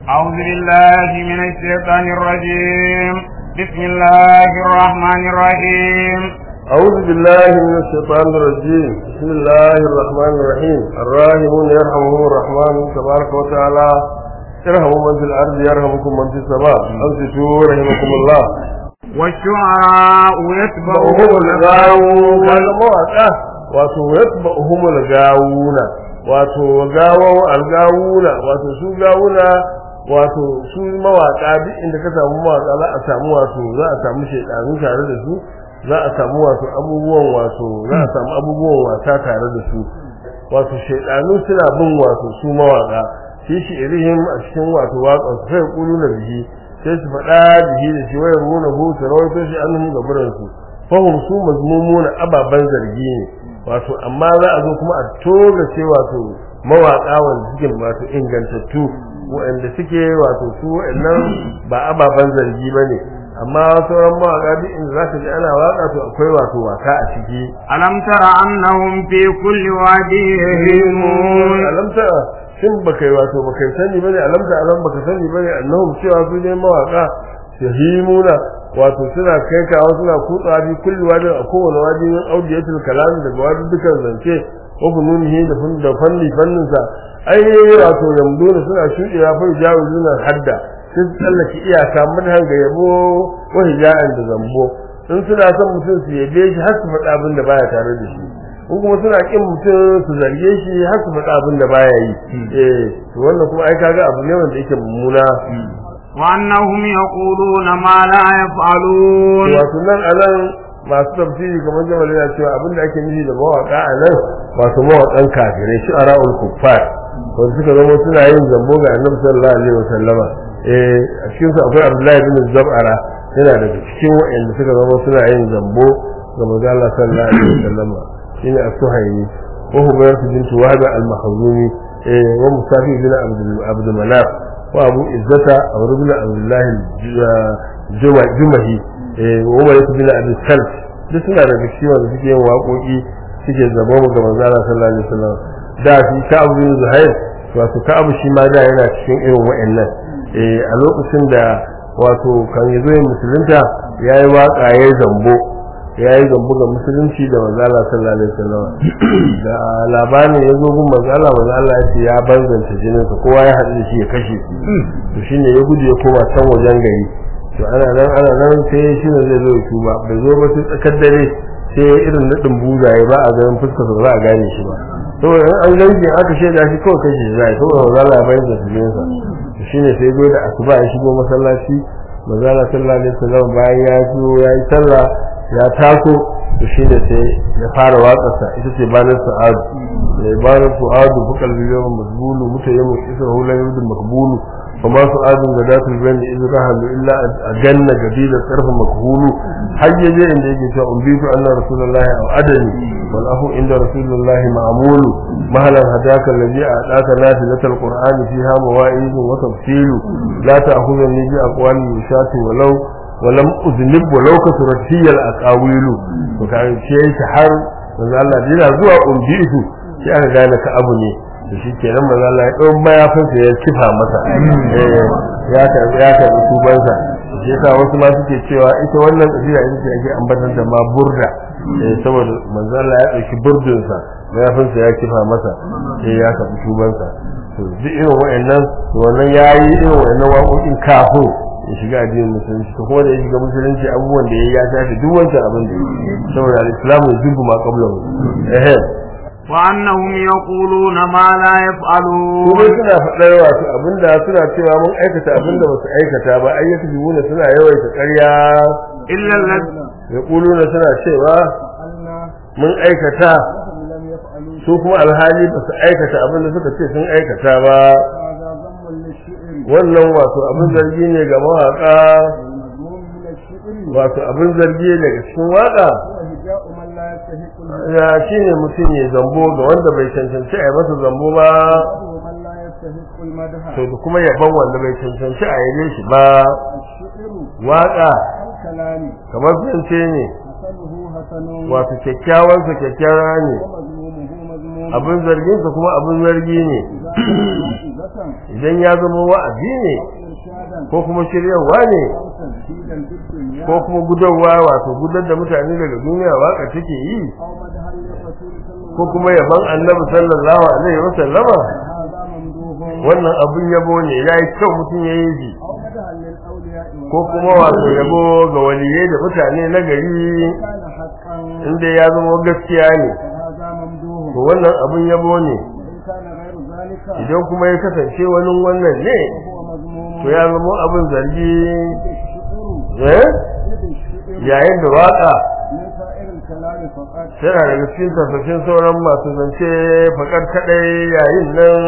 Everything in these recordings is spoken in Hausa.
أعوذ بالله من الشيطان الرجيم بسم الله الرحمن الرحيم أعوذ بالله من الشيطان الرجيم بسم الله الرحمن الرحيم الراحمون يرحمهم الرحمن تبارك وتعالى ارحموا من في الأرض يرحمكم من في السماء أنصتوا رحمكم الله والشعراء يتبعهم وهم الغاوون قال مواقع wato yatba'uhum al-gawuna wato gawo al-gawuna wato su gawuna wato su mawaka duk inda ka samu mawaka za a samu wato za a samu shedanu tare da su za a samu wato abubuwan wato za a samu abubuwan wasa tare da su wato shedanu suna bin wato su mawaka shi shi irihim a cikin wato waƙar su sai kulu na bihi sai su faɗa bihi da shi wayar runa hu su rawaito shi annahum gaburan su fahim su mazmumuna ababan zargi ne wato amma za a zo kuma a toga ce wato mawaka wanda suke wato ingantattu waɗanda suke wato su waɗannan ba ababen zargi ba ne amma sauran mawaka duk inda za ka ji ana waka to akwai wato waka a ciki ألم تر أنهم في كل واد يهيمون alamta shin baka wato baka sani bane alamta alam baka sani bane annahum cewa su ne mawaka yahimuna wato suna kai kawo suna kutsa bi kulli wadi a kowane wadi min audiyatul kalam daga wadi dukan zance ko fununihi da fun da fanni fannin sa ai wato yamduna suna shudewa fa jawizuna hadda sun tsallake iyaka mun hanga yabo wa hija'an da zambo in suna son mutum su yabe shi har su faɗa abin da baya tare da shi in kuma suna kin mutum su zarge shi har su faɗa abin da baya yi eh to wannan kuma ai kaga abu ne wanda yake mummuna وأنهم يقولون ما لا يفعلون wato nan anan masu tafsiri kamar jamal yana cewa abin da ake nufi da mawaka a nan wato mawakan kafirai shi ara'ul kuffar wanda suka zama suna yin zambo ga annabi sallallahu alaihi wasallama eh a cikin su akwai abdullahi bin zab'ara yana daga cikin wa'anda suka zama suna yin zambo ga manzo Allah sallallahu alaihi wasallama shine as-suhaymi wa hubayr bint wahab al-mahzumi eh wa musafi bin abdul abdul manaf wa abu izzata abu ibn abdullah jumahi eh wa umar bin abi salf duk suna da cikin wanda suke yin waƙoƙi suke zabo ga manzo Allah sallallahu alaihi wasallam da shi ka'ab bin zuhair wato ka'ab shi ma da yana cikin irin wa'annan eh a lokacin da wato kan yazo yin musulunta yayi waka yayi zambo yayi zambo ga musulunci da manzo Allah sallallahu alaihi wasallam da labarin yazo gun manzo Allah manzo Allah ya ce ya banzanta jinin sa kowa ya haɗu da shi ya kashe shi to shine ya gudu ya koma can wajen gari to ana nan ana nan sai shi ne zai zo ya tuba bai zo ba sai tsakar dare sai irin nadin buzaye ba a ganin fuskar sa ba a gane shi ba saboda in an ganci aka shaida shi kawai kashe shi zai saboda manzo Allah ya bayyana jinin sa to shine sai zo da asuba ya shigo masallaci manzo Allah sallallahu alaihi wasallam bayan ya zo ya yi sallah ya taso to shi da sai ya fara watsarsa ita ce banar sa'adu da banar su'adu bukal biliyan mazbulu mutayyimu isra hulan yudu makbulu fa ma su'adun da datul bayn idza rahalu illa ajanna gadida sarfa makhulu hayya je inda yake cewa umbitu anna rasulullahi aw adani wal ahu inda rasulullahi ma'mulu mahalan hadaka alladhi a'taka nafilatal qur'ani fiha mawa'id wa tafsilu la ta'khudhani bi aqwali yushatu walau ولم أذنب ولو كثرت هي الأقاويل وكان شيء har manzo Allah dina zuwa umbitu sai aka gane ka abu ne to shi kenan manzo Allah ya dau mayafin sa ya kifa masa ya ta ya ta tuban sa shi yasa wasu ma suke cewa ita wannan kabila ita ce ake ambatar da ma burda saboda manzo Allah ya dauki burdin sa mayafin sa ya kifa masa sai ya ta tuban sa to duk irin wa'annan wannan yayi irin wa'annan waƙoƙin kafin ya shiga addinin musulunci to kuma da ya shiga musulunci abubuwan da ya ya tashi duk wancan abin da ya saboda al-islamu yujibu ma qablahu eh وأنهم يقولون ما لا يفعلون kuma suna faɗar wato abinda suna cewa mun aikata abinda ba su aikata ba ai yake jibuna suna yawaita ƙarya إلا الذين yaquluna suna cewa mun aikata su kuma alhali ba su aikata abinda suka ce sun aikata ba wannan wato abin zargi ne ga mawaka wato abin zargi ne daga cikin waka ya shi ne mutum ya zambo ga wanda bai cancanci a yi masa zambo ba to da kuma yaban wanda bai cancanci a yi shi ba waka kamar zance ne wato kyakkyawansa kyakkyawa ne abin zarginsa kuma abin zargi ne موعظة idan ya zama wa'azi ne إرشادا ko kuma shiryarwa ne أو تزهيدا بالدنيا ko kuma gudarwa wato gudar da mutane daga duniya waka take yi أو مدحا للرسول صلى الله ko kuma yaban annabi sallallahu alaihi wasallama هذا ممدوح wannan abun yabo ne ya yi kyau mutum ya yi shi أو مدحا للأولياء ko kuma wato yabo ga waliyai da mutane na gari كان حقا inda ya zama gaskiya ne فهذا ممدوح to wannan abun yabo ne وإن كان غير ذلك idan kuma ya kasance wani wannan ne فهو مذموم to ya zama abin zargi الشعر eh إذ الشعر yayin da waka من سائر الكلام فقط tana daga cikin tafashin sauran masu zance fakar kadai yayin nan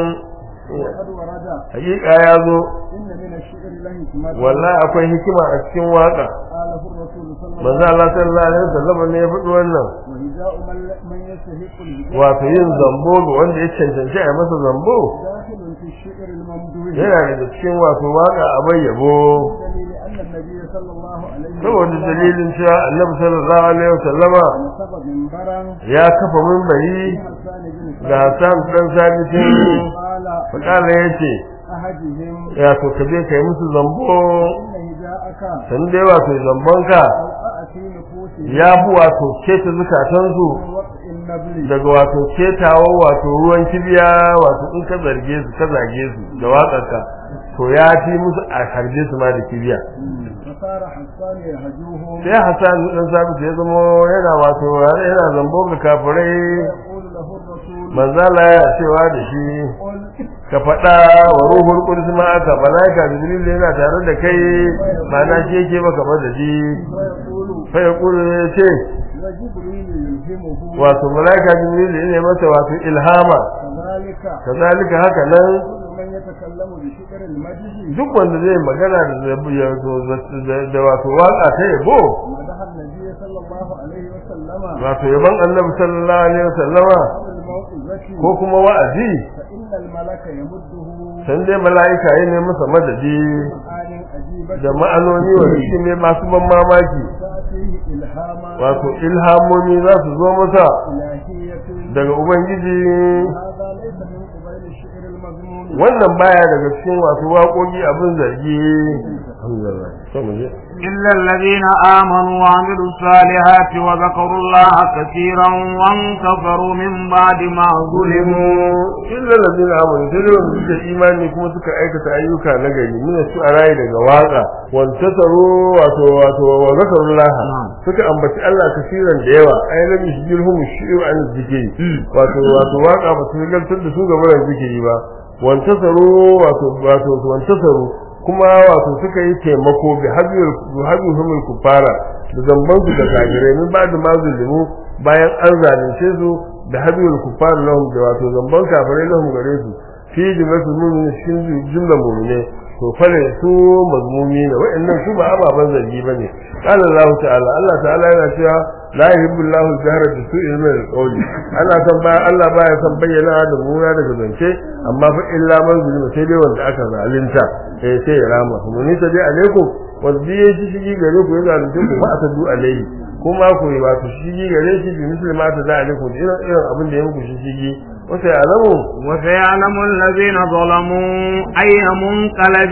وقد ورد hakika ya zo إن من الشعر له حكمة wallahi akwai hikima a cikin waka قاله الرسول صلى الله manzo Allah sallallahu alaihi wasallam ne ya faɗi wannan وهجاء من من يستحق الهجاء wato yin zambo ga wanda ya cancanci a masa zambo داخل في الشعر الممدوح yana daga cikin wato waka a bayyabo دليل أن النبي صلى الله عليه saboda dalilin cewa annabi sallallahu alaihi wasallama نصب منبرا ya kafa mimbari حسان بن ga Hassan dan sabitin قال fakala yace أحدهم ya to ka je kai musu zambo إن هجاءك san dai wato zambonka أو أأتي نفوسهم ya bu wato keta zukatansu من وقت النبل daga wato ketawa wato ruwan kibiya wato in ka zarge su ka zage su da waƙarka to ya fi musu a harbe su ma da kibiya فصار حسان يهجوهم sai Hassan dan sabit ya zama yana wato yana zambo ga kafirai ويقول له الرسول manzala ya cewa da shi قل ka faɗa wa ruhul qudus ma aka malaika jibril yana tare da kai ba na shi yake maka ba da shi ويقول fa ya kulu ya ce وجبريل يلهمه wato malaika jibril ne masa wato ilhama كذلك kazalika haka nan كل من يتكلم بشكر المجد duk wanda zai magana da zabi ya zo da- da wato waka ta yabo مدح النبي صلى الله عليه وسلم wato yaban annabi sallallahu alaihi wasallama أو الموعظة ko kuma wa'azi فإن الملك يمده san dai mala'ika ya ne masa madadi معان عجيبة da ma'anoni wanda shi ne masu ban mamaki تأتيه إلهاما wato ilhamomi za su zo masa إلهية daga ubangiji هذا ليس من قبيل الشعر المذموم wannan baya daga cikin wato waƙoƙi abin zargi alhamdulillah sai mu je إلا الذين آمنوا وعملوا الصالحات وذكروا الله كثيرا وانتصروا من بعد ما ظلموا illa ladina amanu sai dai wanda suka imani kuma suka aikata ayyuka na gari mina su a rayu daga waka wanta taro wato wato wa zakarullah suka ambaci Allah kasiran da yawa ai lam yashjilhum shi'u an zikri wato wato waka ba su galtar da su ga barin zikiri ba wanta taro wato wato wanta taro kuma wato suka yi taimako bi hajjul hajjul kufara da zamban su da kafirai min ba da mazulumu bayan an zalunce su da hajjul kufara lahum da wato zamban kafirai lahum gare su fi jumlatul mu'minin cikin jumlar mu'mine to fare su mazmumi ne wa'annan su ba ababan zargi bane qala Allah ta'ala Allah ta'ala yana cewa la yuhibbu Allahu al-jahra bi su'i min al-qawli Allah san ba Allah baya san bayyana da muna daga zance amma fa illa man zulima sai dai wanda aka zalunta eh sai ya rama kuma ni ta dai alaikum wanda ya shi shigi gare ku ya zalunce ku fa atadu alaihi kuma ku yi wato shigi gare shi bi muslima ta da alaikum irin irin abin da ya muku shigi wata ya alamu وسيعلم الذين ظلموا أي منقلب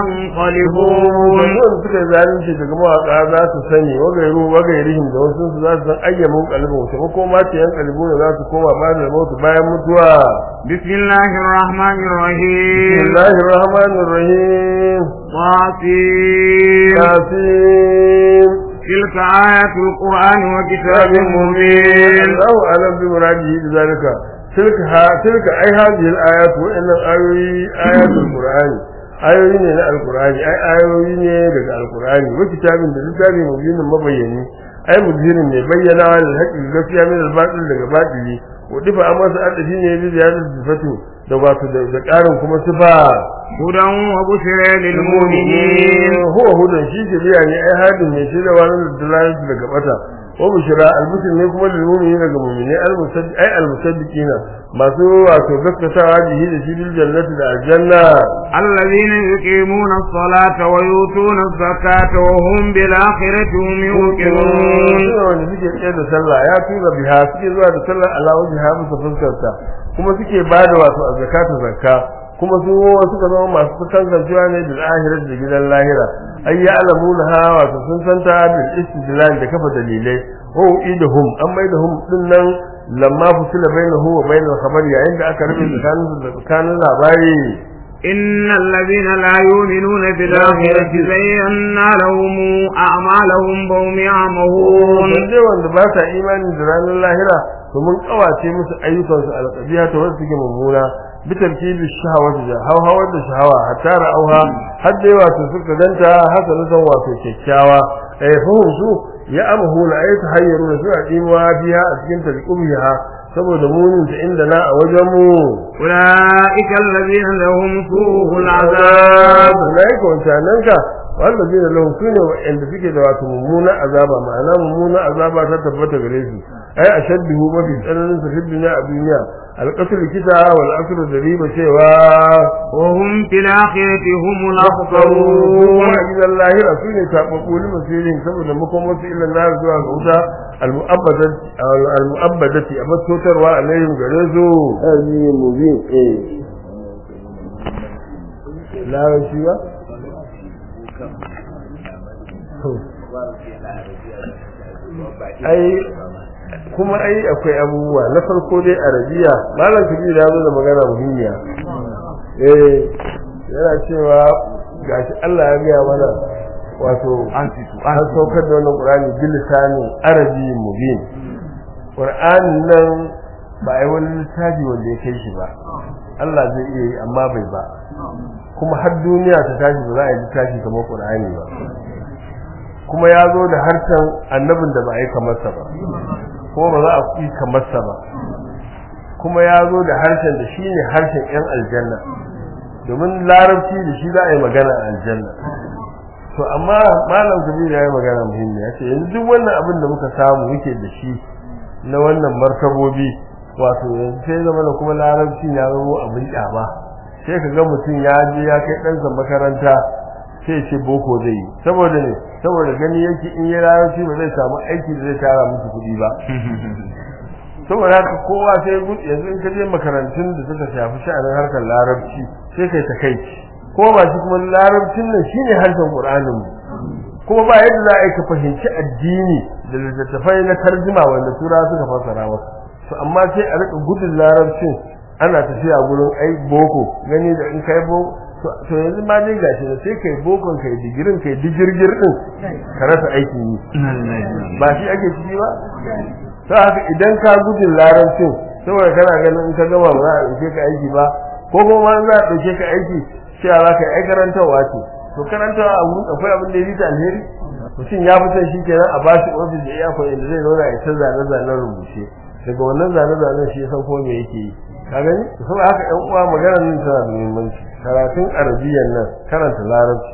ينقلبون wanda suka zalunci daga mawaka za su sani wagairu wagairihim da wasu su za su san ayyamin kalbin wace makoma ce yan kalbu da za su koma bayan da mutu bayan mutuwa بسم الله الرحمن الرحيم bismillahir rahmanir rahim طاسين yasin تلك آيات القرآن وكتاب مبين Allahu alam bi muradihi bi zalika tilka ha tilka ai hadhihi al-ayat wa inna ayoyi ayatul qur'ani ayoyi ne na alqur'ani ai ayoyi ne daga alqur'ani wa kitabin da littafi mubinin mabayyani ai mudirin ne bayyana wal haqqi gaskiya min al-batil daga batili wa difa amma sa adafi ne bi ziyarar sifatu da wato da da karin kuma sifa هدى وبشرى للمؤمنين huwa hudan shi shiriya ne ai hadin ne shi da wani dalalci daga bata wa bushra al-bushra ne kuma lil mu'minina ga mu'mini al-musaddiq ay al-musaddiqina masu wato gaskatawa bihi da shi bil jannati da aljanna الذين يقيمون الصلاة ويؤتون الزكاة وهم بالآخرة هم يوقنون suna wanda suke tsaye da sallah ya tura biha suke zuwa da sallah ala wajha musu fuskarta kuma suke bada wato a zakatu zakka kuma su suka zama masu kankancewa ne da ahirar da gidan lahira ay ya'lamuna ha wato sun santa bil istidlal da kafa dalilai wa idahum an maidahum din nan lamma fusila bainahu wa bainal khabar yayin da aka rubuta tsakanin da tsakanin labari إن الذين لا يؤمنون بالآخرة زينا لهم أعمالهم وهم يعمهون wanda wanda ba sa imani da ranar lahira to mun kawace musu ayyukansu alqabiya to wanda suke mummuna bitarkibi shahawati da hawhawar da shahawa hatta ra'auha har dai wato suka ganta hasanatan wato kyakkyawa eh fahim su ya amahu la ayatu hayyaru da su a dimuwa biya a cikin talqubiha saboda munin ta inda na a wajen mu أولئك الذين لهم سوء العذاب ulaika wancananka wanda zai da lahun sune wa'anda suke da wato mummuna azaba ma'ana mummuna azaba ta tabbata gare su ai ashadduhu mafi tsananin sa fi duniya a duniya alqatl kita wal aklu da riba cewa وهم في الآخرة هم kuma الأخسرون a gidan lahira su ne taɓaɓɓu ni masirin saboda makon wasu illa na zuwa ga wuta al-mu'abbadati a masotarwa a layin gare su azimin mubin eh larabci ba ai kuma ai akwai abubuwa na farko dai arabiya malam kabir ya zo da magana muhimmiya eh yana cewa gashi Allah ya gaya mana wato an saukar da wannan Qur'ani bil lisanin arabi mubin Qur'anin nan ba ai wani littafi wanda ya kai shi ba Allah zai iya yi amma bai ba kuma har duniya ta tashi ba za a yi littafi kamar Qur'ani ba kuma ya zo da harshen annabin da ba a yi kamar sa ba kuma ba za a yi kamar sa ba kuma ya zo da harshen da shine harshen yan aljanna domin larabci da shi za a yi magana a aljanna to amma malam kabiru ya yi magana muhimmi ya ce yanzu duk wannan abin da muka samu muke da shi na wannan martabobi wato yanzu sai zama da kuma larabci ya zama abin kyama sai ka ga mutum ya je ya kai ɗansa makaranta sai ce boko zai yi saboda ne saboda gani yake in yi larabci ba zai samu aiki da zai tara musu kuɗi ba saboda haka kowa sai gudu yanzu in ka je makarantun da suka shafi sha'anin harkar larabci sai kai ta kai ko ba shi kuma larabcin nan shine harshen qur'anin mu kuma ba yadda za a yi ka fahimci addini da littattafai na tarjuma wanda tura suka fassara maka to amma sai a rika gudun larabcin ana tafiya gurin ai boko gani da in kai boko to yanzu ma dai gashi da sai kai bokon kai digirin kai digirgir din ka rasa aikin yi ba shi ake ciki ba to haka idan ka gudun larabcin saboda kana ganin in ka gama ba za a ɗauke ka aiki ba ko kuma za a ɗauke ka aiki cewa za ka yi ai karantarwa ce to karantarwa a wurin akwai abin da ya rita alheri mutum ya fi son shi kenan a ba shi ofis da iyakon inda zai zauna ya ta zane-zanen rubuce daga wannan zane-zanen shi ya san ko me yake yi ka gani saboda haka ƴan uwa maganar nan tana da muhimmanci karatun arabiyan nan karanta larabci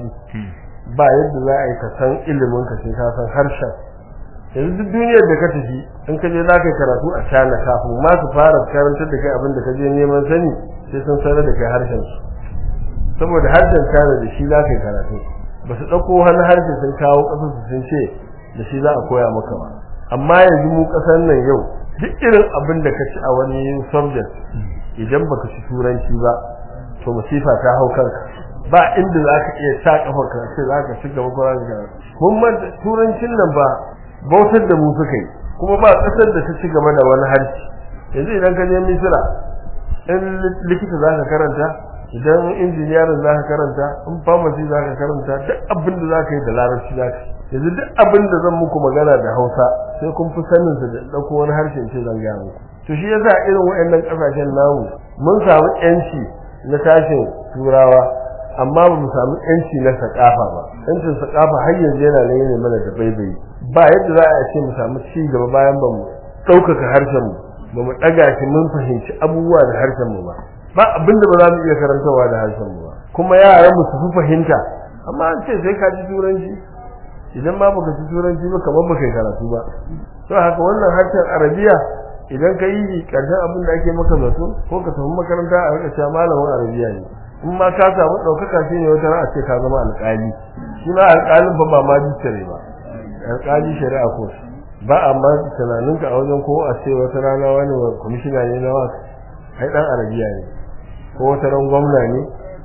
ba yadda za a yi ka san ilimin ka sai ka san harshen yanzu duk duniyar da ka tafi in ka je za ka yi karatu a China kafin ma su fara karantar da kai abin da ka je neman sani sai sun sanar da kai harshen su saboda harshen China da shi za ka yi karatu ba su ɗauko wani harshe sun kawo ƙasar su sun ce da shi za a koya maka ba amma yanzu mu ƙasar nan yau duk irin abin da ka ci a wani subject idan baka ci turanci ba to masifa ta hau kanka ba inda za ka iya sa kafar ka ce za ka ci gaba ko za ka mun manta turancin nan ba bautar da mu suka yi kuma ba ƙasar da ta ci gaba da wani harshe yanzu idan ka je misira in likita za ka karanta idan injiniyarin za ka karanta in pharmacy za ka karanta duk abin da za ka yi da larabci za ka yanzu duk abin da zan muku magana da hausa sai kun fi sanin sa da ɗauko wani harshen ce zan gaya muku to shi yasa irin waɗannan ƙasashen namu mun samu ƴanci na tashin turawa amma ba mu samu ƴanci na sakafa ba ƴancin sakafa har yanzu yana nan yana mana da baibayi ba yadda za a ce mu samu ci gaba bayan ba mu ɗaukaka harshen mu ba mu ɗaga shi mun fahimci abubuwa da harshen mu ba ba abin da ba za mu iya karantawa da harshen mu ba kuma yaran mu su fi fahimta amma an ce sai ka ji turanci idan ma baka ci turanci ba kamar baka yi karatu ba to haka wannan harshen arabiya idan ka yi karshen abin da ake maka zato ko ka tafi makaranta a rika cewa malamin arabiya ne in ma ka samu ɗaukaka shi ne wata a ce ka zama alƙali shi ma alƙalin fa ba ma ne ba alƙali shari'a ko ba amma tunaninka a wajen ko a ce wata rana wani kwamishina ne na wasu ai dan arabiya ne ko wata ran gwamna ne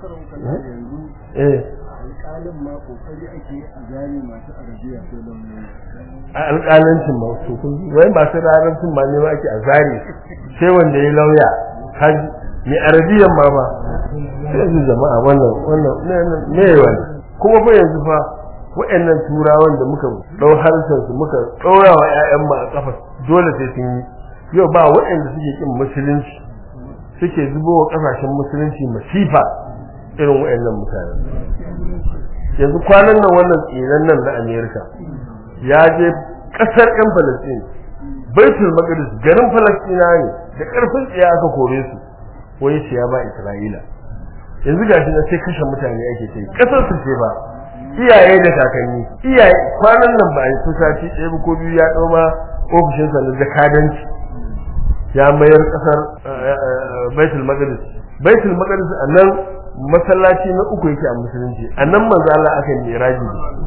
eh alƙalin ma kokari ake a gane masu arabiya ko lauyoyi a alƙalancin ma to kun wai masu rarancin ma ne ma ake a zari sai wanda ya lauya haji mai arabiyan ma ba sai yanzu jama'a wannan wannan ne wani kuma fa yanzu fa wa'annan turawan da muka dau harshen su muka ɗora wa ƴaƴan mu a kafa dole sai sun yi yau ba wa'anda suke kin musulunci suke zubo wa kasashen musulunci masifa irin wa'annan mutane yanzu kwanan nan wannan tsiran nan na Amerika ya je kasar ƴan Palestine Baitul Maqdis garin Palestina ne da karfin tsiya aka kore su wai shi ya ba Isra'ila yanzu gashi na sai kashe mutane ake ce kasar su ce ba iyaye da kakanni iyaye kwanan nan ba a yi sati ɗaya ba ko biyu ya ɗau ma ofishinsa na jakadanci ya mayar kasar Baitul Maqdis Baitul Maqdis a nan masallaci na uku yake a musulunci a nan manzo Allah aka yi miraji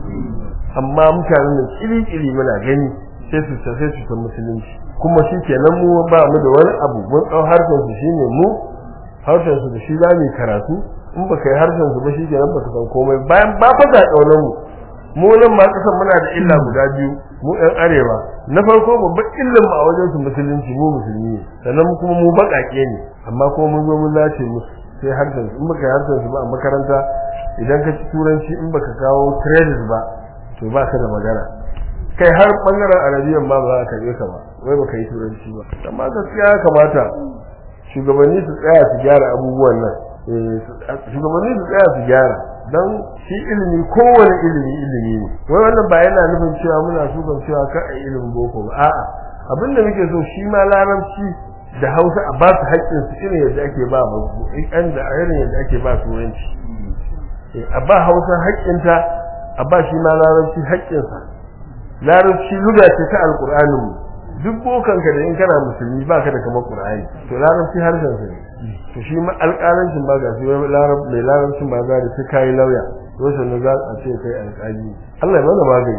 amma mutanen da kiri-kiri muna gani sai su sai su ta musulunci kuma shi kenan mu ba mu da wani abu mun ɗau harshen su shine mu harshen su da shi za mu karatu in ba kai harshen su ba shi kenan ba ka san komai bayan ba fa ga kaunar mu mu nan ma kasan muna da illa guda biyu mu ɗan arewa na farko babban illan mu a wajen su musulunci mu musulmi ne sannan kuma mu baƙaƙe ne amma kuma mun zo mun lace musu sai harshen su in baka harshen su ba a makaranta idan ka ci turanci in baka kawo credit ba to ba ka da magana kai har bangaren arabiyan ba za a karbe ka ba wai baka yi turanci ba amma gaskiya ya kamata shugabanni su tsaya su gyara abubuwan nan shugabanni su tsaya su gyara don shi ilimi kowane ilimi ilimi ne wai wannan ba yana nufin cewa muna sukan cewa ka a ilimin boko ba a'a abin da muke so shi ma larabci da hausa a ba su haƙƙin su irin yadda ake ba ba da irin yadda ake ba turanci a ba hausa haƙƙinta a ba shi ma larabci haƙƙinsa larabci luga ce ta alƙur'anin mu duk bokanka da in kana musulmi ba ka da kamar ƙur'ani to larabci harshen sa ne to shi ma alƙalancin ba ga shi larab mai larabcin ba za da sai kai lauya to sai na za a ce kai alƙali Allah ya mana magani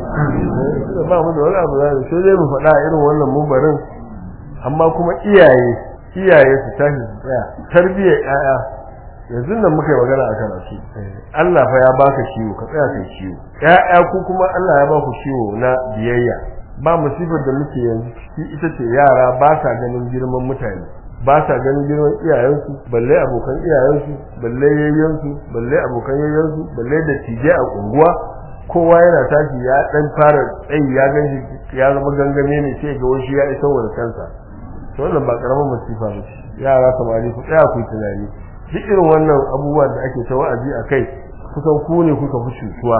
ba mu da wani abu da sai dai mu faɗa irin wannan mumbarin amma kuma iyaye iyaye su tashi su tsaya tarbiyyar ƴaƴa yanzu nan muka yi magana akan asu Allah fa ya baka ciwo ka tsaya kai ciwo ƴaƴa ku kuma Allah ya baku ciwo na biyayya ba musibar da muke yanzu ciki ita ce yara ba sa ganin girman mutane ba sa ganin girman iyayensu balle abokan iyayensu balle yayyensu balle abokan yayyensu balle da tije a unguwa kowa yana tashi ya dan fara tsayi ya ganshi ya zama gangame ne sai ga wasu ya isa wa kansa to wannan ba karamin masifa ba ce yara samari ku tsaya ku tunani duk irin wannan abubuwan da ake ta wa'azi a kai kusan ku ne kuka fi cutuwa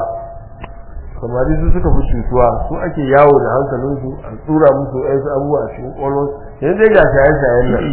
samari su suka fi cutuwa su ake yawo da hankalinsu a tsura musu ɗansu abubuwa a cikin ƙwallon yanzu dai ga shaye-shayen nan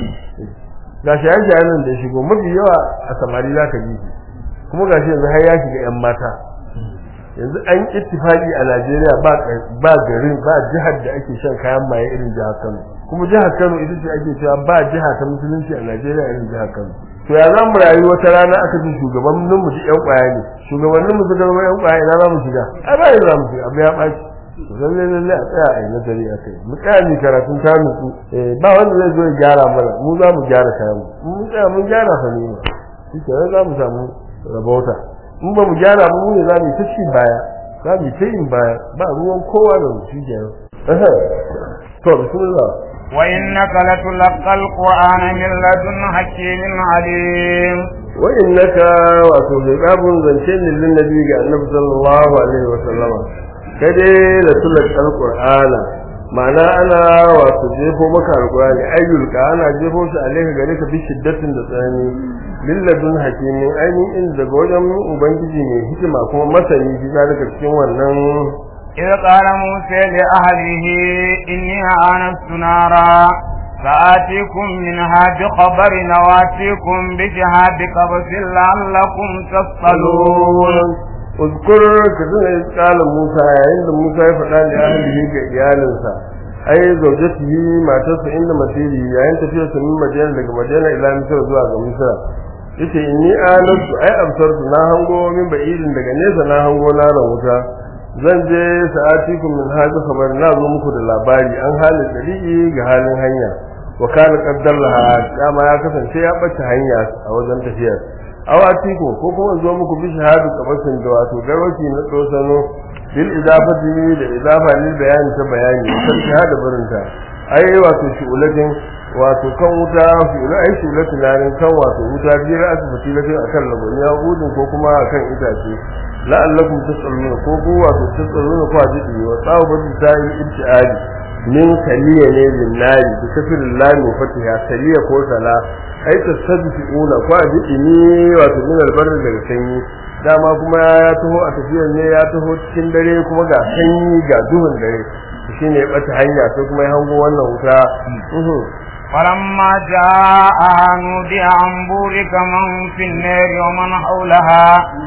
ga shaye-shayen nan da ya shigo mafi yawa a samari za ka ji kuma ga shi yanzu har ya shiga 'yan mata yanzu an ittifaqi a Najeriya ba ba garin ba jihar da ake shan kayan maye irin jihar Kano kuma jihar Kano ita ce ake cewa ba jiha ta musulunci a Najeriya irin jihar Kano to ya zamu rayu wata rana aka ce shugabannin mu duk yan kwaya ne shugabannin mu suka zama yan kwaya ina za mu shiga ai ba za mu shiga abu ya baci to lalle lalle a tsaya a yi nazari a kai mu tsaya mu karatun ta nutsu eh ba wanda zai zo ya gyara mana mu za mu gyara kayan mu mun tsaya mun gyara fa ne shi ke za mu samu rabauta in ba mu gyara ba mu ne za mu yi ta ci baya za mu yi ta yin baya ba ruwan kowa da mu shi kenan to bismillah وإنك لتلقى القرآن من لدن حكيم عليم وإنك wato hiqabun zance ne lin nabi ga annabi sallallahu alaihi wa sallama kade la tulqa alqur'ana ma'ana ana wato jefo maka alqur'ani ayyul ka ana jefo shi alaihi gare ka bi shiddatin da tsani lilladun hakimin ainihin inda daga wajen ubangiji ne hikima kuma masani shi daga cikin wannan إذ قال موسى لأهله إني آنست نارا فآتيكم منها بخبر وآتيكم بشهاب قبس لعلكم تصطلون uzkur ka tuna kala Musa yayin da Musa ya faɗa da ahlihi ga iyalinsa ai zaujatihi matarsa inda masiri yayin tafiyar sa min Madina daga Madina ila Misr zuwa ga Misr yace inni alatu ai absartu na hango min ba'idin daga nesa na hango na ran wuta zan je sa'atikum min hada khabar na zo muku da labari an halin dalili ga halin hanya wa kana qaddaraha dama ya kasance ya bace hanya a wajen tafiyar awatiku ko kuma zo muku bi shahadu kabasin da wato garwaci na dosano bil idafati da idafa lil bayani ta bayani kan shahada barinta ai wato shu'ulatin wato kan wuta fi'ula ai shu'ulatin larin kan wato wuta biyar asibiti latin akan laboniya udin ko kuma akan itace la'allakum tasalluna ko ku wato tasalluna ko ajidi wa tsawu bi ta'i ibtiadi min kaliya ne lillahi bi kafirin lami fatiha kaliya ko sala ai tasaddiquna ko ajidi ne wato min albarri daga sanyi dama kuma ya taho a tafiyar ne ya taho cikin dare kuma ga sanyi ga duhun dare shine ya bata hanya sai kuma ya hango wannan wuta فلما جاء نودي عن بورك من في النار ومن حولها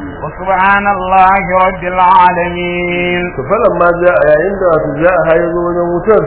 وسبحان الله رب العالمين فلما جاء yayin da wato ja'a hayo wajen wutar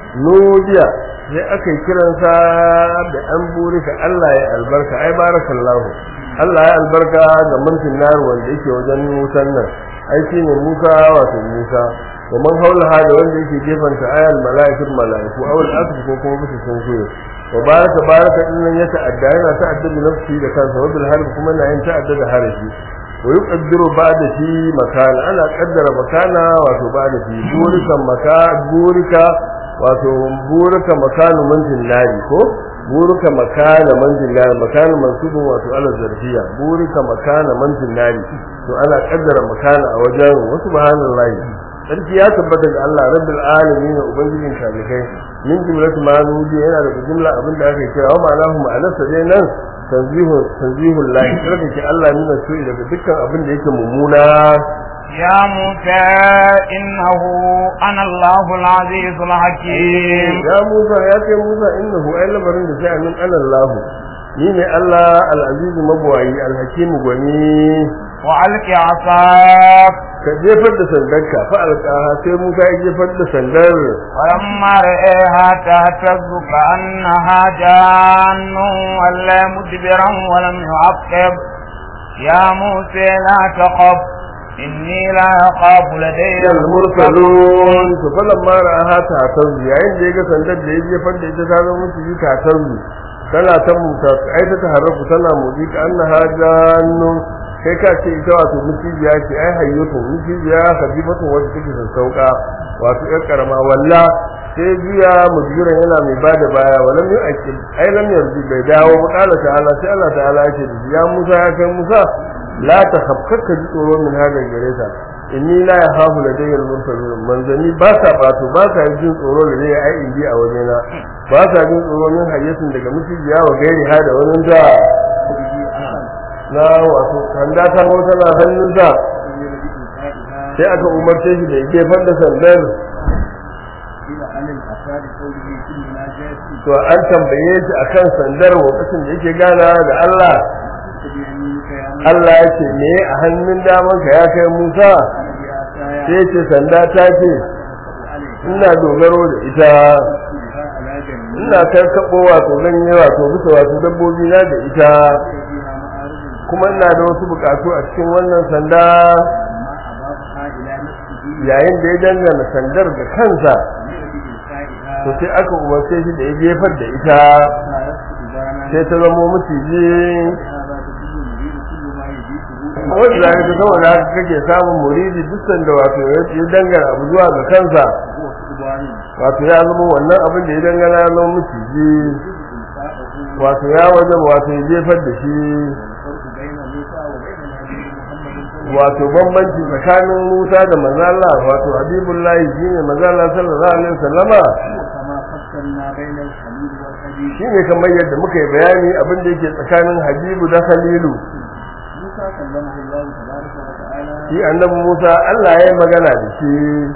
nudiya sai aka yi kiransa da an burika Allah ya albarka ai barakallahu Allah ya albarka ga mulkin nar wanda yake wajen wutan nan ai shine Musa wato Musa wa man haulaha da wanda yake gefanta ayal mala'ikatu mala'iku aw al-asr ko kuma bisa sun so wa baraka baraka din nan ya ta'adda yana ta'adda da nafsi da kansa wa bil harbi kuma yana yin ta'adda da harafi wa yuqaddiru ba'da shi makana ana kaddara makana wato ba'da shi burika maka burika wato burika makanu manzil nari ko burika makana manzil nari makana mansubun wato ala zarfiya burika makana manzil nari to ana kaddara makana a wajen wa subhanallahi sarki ya tabbata ga Allah rabbil alamin ubangijin talikai min jumlatu ma nudi yana da jumla abin da aka kira wa ma'anahu ma'anarsa dai nan tanzihu tanzihu lahi sarki Allah min su daga dukkan abin da yake mummuna يا موسى إنه أنا الله العزيز الحكيم ya Musa ya ce Musa innahu ay labarin da sai amin ana Allah ni ne Allah al-aziz mabwayi al-hakim gwani وألق عصاك ka jefar da sandarka fa alqaha sai Musa ya jefar da sandar ولما رأيها تهتز كأنها جان ولا مدبرا ولم يعقب يا موسى لا تخف إني لا أخاف لدي al mursalun to falan ma ra'aha ta tanzu yayin da yaga sandar da ya jefar da ita ta zama musu ta tanzu tana ta muta ai ta taharrafu tana motsi ka annaha jannun kai ka ce ita wato mutijiya ce ai hayyatu mutijiya habibatu wanda take sassauka wato yar karama walla sai biya mujira yana mai bada baya walam yu akil ai lam yarji bai dawo ba kala ta'ala sai Allah ta'ala ya ce ya Musa ya kai Musa la ta khafkaka ji tsoro min hada gare ta inni la yahafu ladayya al-mursalun manzani ba sa bato ba sa jin tsoro da zai ai indi a wajena ba sa jin tsoro min hayyatin daga mutijiya wa gairi hada wani da na wato sanda ta mota na hannunsa sai aka umarce shi da ya jefar da sandar to an tambaye shi akan sandar lokacin da yake gana da Allah Allah ya ce me a hannun daman ka ya kai Musa sai ce sanda ta ce ina dogaro da ita ina karkaɓo wato ganye wato bisa wato dabbobi na da ita kuma ina da wasu bukatu a cikin wannan sanda yayin da ya dangana sandar da kansa to sai aka umarce shi da ya jefar da ita sai ta zamo maciji wanda za ka saboda haka kake samun muridi duk sanda wato ya dangana abu zuwa ga kansa wato ya zama wannan abin da ya dangana ya zama maciji wato ya wajen wato ya jefar da shi wato bambanci tsakanin Musa da manzo Allah wato Habibullahi shine manzo Allah sallallahu alaihi wasallama shine kamar yadda muka yi bayani abin da yake tsakanin Habibu da Khalilu shi annabi Musa Allah ya yi magana da shi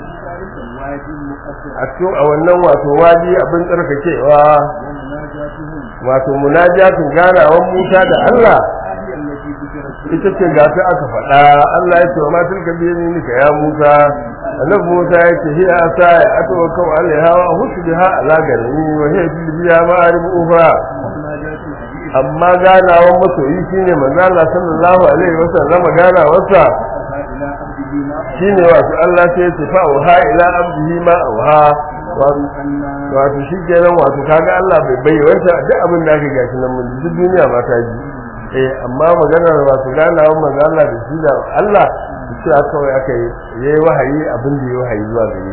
a cikin a wannan wato wadi abin tsarkakewa wato munajatin ganawan Musa da Allah ita ce ga ta aka faɗa Allah ya ce wa ma tilka bi yaminika ya Musa annabi Musa ya ce hiya asa ya atawakka alaiha wa hushu biha ala garni wa hiya biya ma'arib ufa amma ganawan masoyi shine manzo Allah sallallahu alaihi wasallam ganawarsa shine wato Allah sai ya ce fa wa ila abdihi ma wa wato shi kenan wato kaga Allah bai bayyana duk abin da aka gashi nan mun duk duniya ma ta ji eh amma maganar wato ganawan manzo Allah da shi da Allah shi aka kawai aka yi yayi wahayi abin da yayi wahayi zuwa gare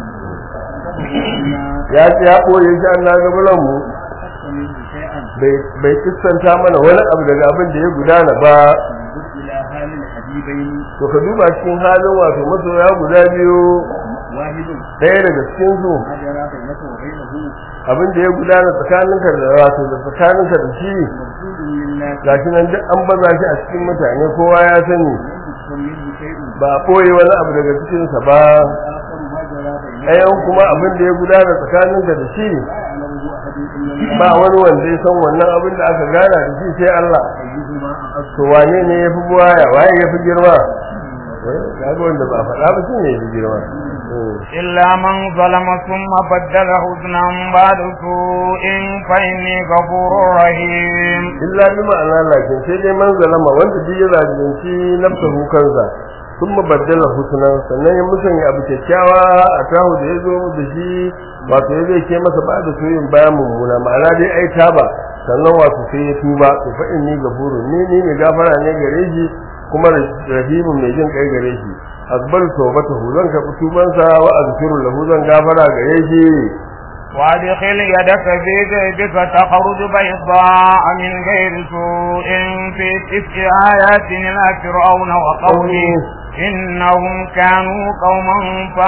shi ya ce ya koyi shi Allah ga bulan mu bai kissanta mana wani abu daga abin da ya gudana ba to ka duba cikin halin wato masoya guda biyu ɗaya daga cikin su abin da ya gudana tsakaninka da wato da tsakaninka da shi gashi nan duk an baza shi a cikin mutane kowa ya sani ba a ɓoye wani abu daga cikinsa ba ɗayan kuma abin da ya gudana tsakaninka da shi ba wani wanda ya san wannan abin da aka gana da shi sai Allah to wane ne ya fi buwaya waye ya fi girma kaga wanda ba faɗa ba shine ya fi girma إلا من ظلم ثم بدل حسنا بعد سوء فإني غفور رحيم illa bi ma'ana lakin sai dai man zalama wanda duk ya zalunci nafsahu kansa sun baddala husnan sannan ya musanya abu kyakkyawa a tahu da ya zo da shi wato ya zai ke masa ba da soyin bayan mummuna ma'ana dai ai taba sannan wato sai ya tuba to fa inni gafurun ni ni mai gafara ne gare shi kuma rahimun mai jin kai gare shi akbar tawbatahu zan karɓi tubansa wa azkiru lahu zan gafara gare shi وادخل يدك في جيبك تخرج بيضاء من غير سوء في تسع آيات إلى فرعون وقومه إنهم كانوا قوما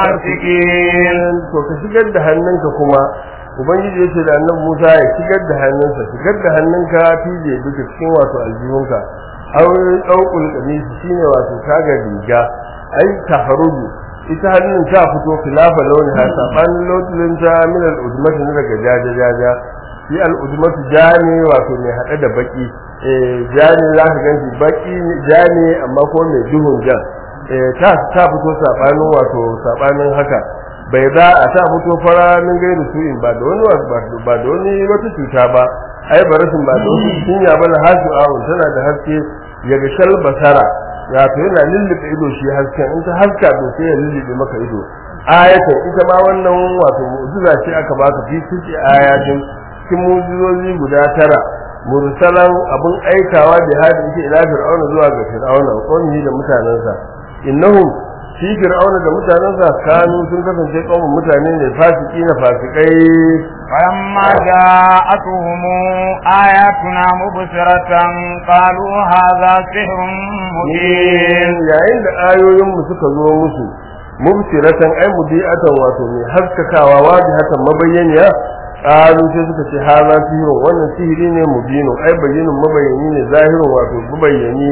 فاسقين to ka shigar da hannunka kuma ubangiji yace da annabi Musa ya shigar da hannunsa shigar da hannunka tije duka cikin wato aljihunka aw daukul qamis shine wato kaga riga ai taharuju ita hannun ta fito khilafa launi ha saban launin ta min al-udmati ne daga jaja jaja shi al-udmatu jani wato mai hade da baki eh jani za ka ganshi baki jani amma ko mai duhun jan eh ta ta fito sabanin wato sabanin haka bai za a ta fito fara min gairu su'in ba da wani ba da wani wata cuta ba ai barasin ba da wani cinya ba na hasu awun tana da haske ya ga shal basara ya to yana lullube ido shi hasken in ta haska to sai ya lullube maka ido ayatan ita ma wannan wato mu'jiza ce aka baka fi cikin ayatin cikin mu'jizozi guda tara mursalan abun aikawa da hadi yake ila fir'auna zuwa ga fir'auna qawmihi da mutanansa innahum shi fir'auna da mutanensa kanu sun kasance kaumun mutane ne fasiki na fasikai فلما جاءتهم آياتنا مبصرة قالوا هذا سحر مبين yayin da ayoyin mu suka zo musu mubsiratan ay mudiatan wato mai haskakawa wajihatan mabayyaniya qalu sai suka ce haza sihirun wannan sihiri ne mubinu ai bayyinun mabayyani ne zahirun wato mabayyani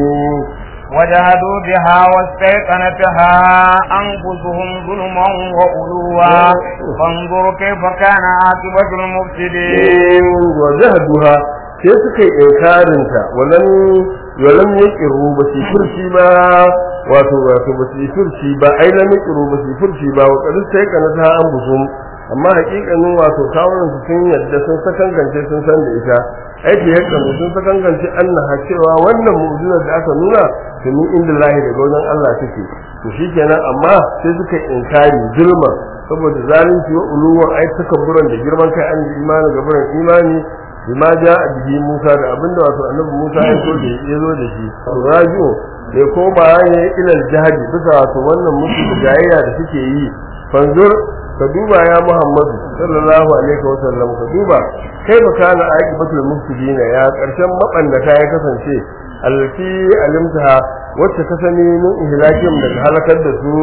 وجهدوا بها واستيقنتها أنفسهم ظلما وعلوا فانظر كيف كان عاقبة المفسدين وجهدوها sai suka yi inkarinta walan walan yaqiru ba su furci ba wato wato ba su furci ba ai lam yaqiru ba su furci ba wa qad sai kana ta an busum amma hakikanin wato kawunan su sun yadda sun sakangance sun san da ita aiki ya kan sun sakangance annaha cewa wannan mu'jizar da aka nuna to min inda lahi daga wajen Allah take to shikenan amma sai suka inkari zulma saboda zalunci wa uluwan ai takabburan da girman kai an imani gaburan imani bima ja bihi Musa da abinda wato annabi Musa ya so da ya zo da shi to rajiyo bai koma ne ilal jihadi bisa wato wannan musu da jayayya da suke yi fanzur ka duba ya Muhammadu sallallahu alaihi wa sallam ka duba kai ba kana aqibatul mufsidina ya karshen mabandata ya kasance allati alimtaha wacce ka sani min ihlakim daga halakar da su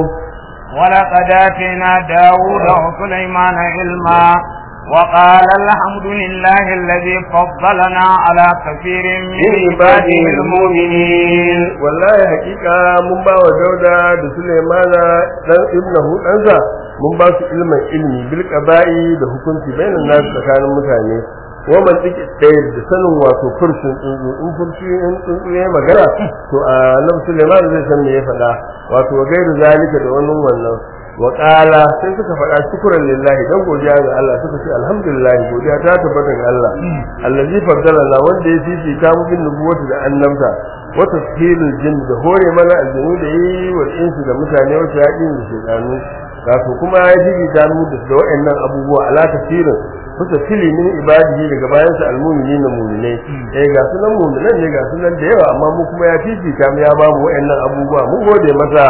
ولقد آتينا داود وسليمان علما وقال الحمد لله الذي فضلنا على كثير من عباده المؤمنين والله حقيقة من باو داودا da Sulaimana dan ibnahu ɗansa mun ba su ilmin ilmi bil qaba'i da hukunci bainan nasu tsakanin mutane wa man tsiki ɗaya da sanin wato furshin tsuntsu in furshi in tsuntsu ya magana to a nan Suleiman zai san me ya faɗa wato wa gairu zalika da wannan wannan wa qala sai suka faɗa shukran lillahi dan godiya ga Allah suka ce alhamdulillah godiya ta tabbata ga Allah allazi faddalana wanda ya fifita mu bin nubuwati da annabta wa tashhilul jinn da hore mana aljinu da yi wa insu da mutane wa shayatin da shaytanu wato kuma ya fifita mu da waɗannan abubuwa ala tafsirin kusa fili min ibadihi daga bayan sa almu'minin na mu'minai eh ga sunan mu'minan ne ga sunan da yawa amma mu kuma ya fifita mu ya ba mu waɗannan abubuwa mun gode masa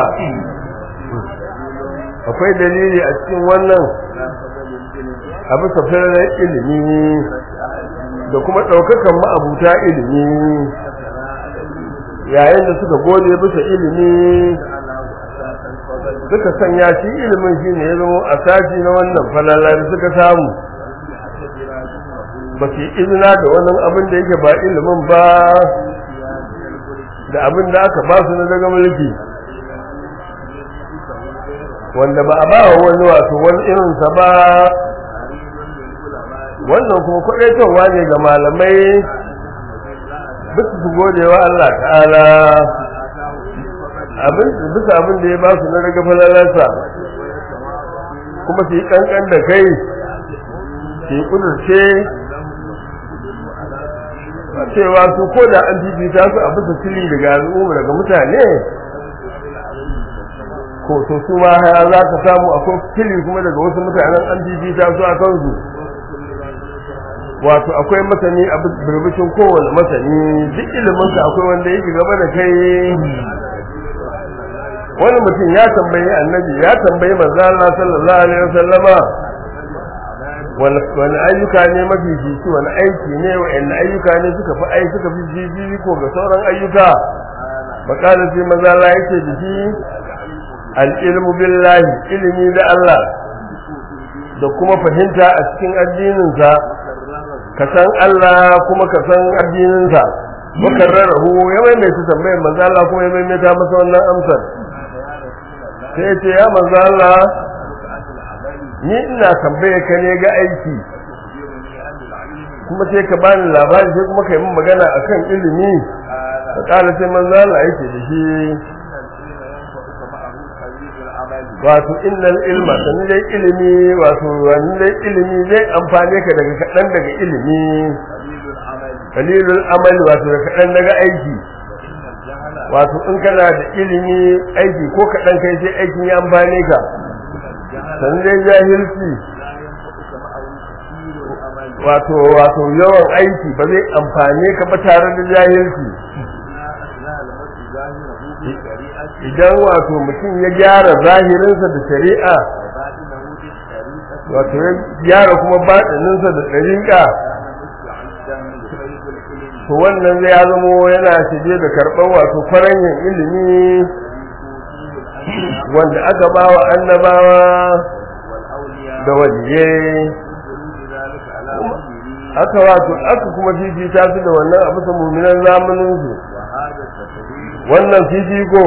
akwai dalili a cikin wannan abu safirar ilimi da kuma ɗaukakan ma'abuta ilimi yayin da suka gode bisa ilimi suka sanya shi ilimin shi ne ya zama a sashi na wannan falala da suka samu ba su izina da wannan abin da yake ba ilimin ba da abin da aka ba su na daga mulki wanda ba a ba wa wani wato wani irinsa ba wannan kuma kwaɗaitarwa ne ga malamai bisa su gode wa Allah ta'ala abin bisa abin da ya ba su na daga falalarsa kuma su yi kankan da kai su yi kudurce cewa su ko da an fifita su a bisa fili daga al'umma daga mutane ko to su ma ya za ka samu akwai fili kuma daga wasu mutanen an fifita su a kansu wato akwai masani a birbishin kowane masani duk iliminsa akwai wanda yake gaba da kai wani mutum ya tambayi annabi ya tambayi manzo Allah sallallahu alaihi wasallama wani ayyuka ne mafi fifi wani aiki ne wa'anne ayyuka ne suka fi ai suka fi fifi ko ga sauran ayyuka makalar sai manzo Allah yake da shi al-ilmu billahi ilimi da Allah da kuma fahimta a cikin addininsa ka san Allah kuma ka san addininsa makarrarahu ya maimaita tambayar manzo Allah kuma ya maimaita masa wannan amsar sai ya ce ya manzo Allah ni ina tambaye ka ne ga aiki kuma sai ka bani labari sai kuma ka yi min magana akan ilimi ka kala sai manzo Allah yake da shi wato innal ilma sanin dai ilimi wato wannan dai ilimi zai amfane ka daga kaɗan daga ilimi kalilul amali wato daga kaɗan daga aiki wato in kana da ilimi aiki ko kaɗan kai sai aikin ya amfane ka sanin dai jahilci wato wato yawan aiki ba zai amfane ka ba tare da jahilci idan wato mutum ya gyara zahirinsa da shari'a wato ya gyara kuma baɗininsa da ɗariƙa to wannan zai ya zamo yana shige da karɓar wato faranyin ilimi wanda aka ba wa annabawa da waliyai aka wato aka kuma fifita su da wannan abu sa muminan zamaninsu wannan fifiko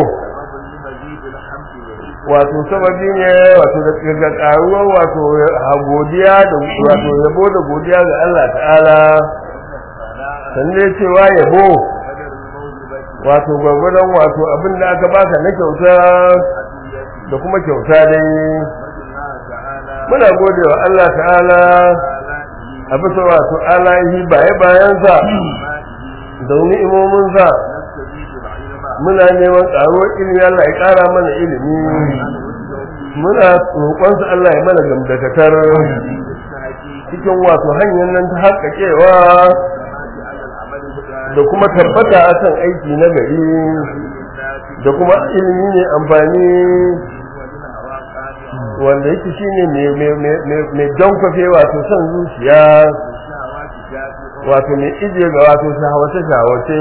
wato sababi ne wato daga karuwar wato godiya da wato yabo da godiya ga Allah ta'ala sanne cewa yabo wato gwagwadon wato abin da aka baka na kyauta da kuma kyauta dai muna gode wa Allah ta'ala a bisa wato alahi baye bayansa da ni'imominsa muna neman ƙaruwar ilimi Allah ya ƙara mana ilimi muna roƙonsa Allah ya mana gamdakatar cikin wato hanyar nan ta haƙaƙewa da kuma tabbata a kan aiki na gari da kuma ilimi ne amfani wanda yake shine mai jankwafe wato son zuciya wato mai ije ga wato shahawace-shahawace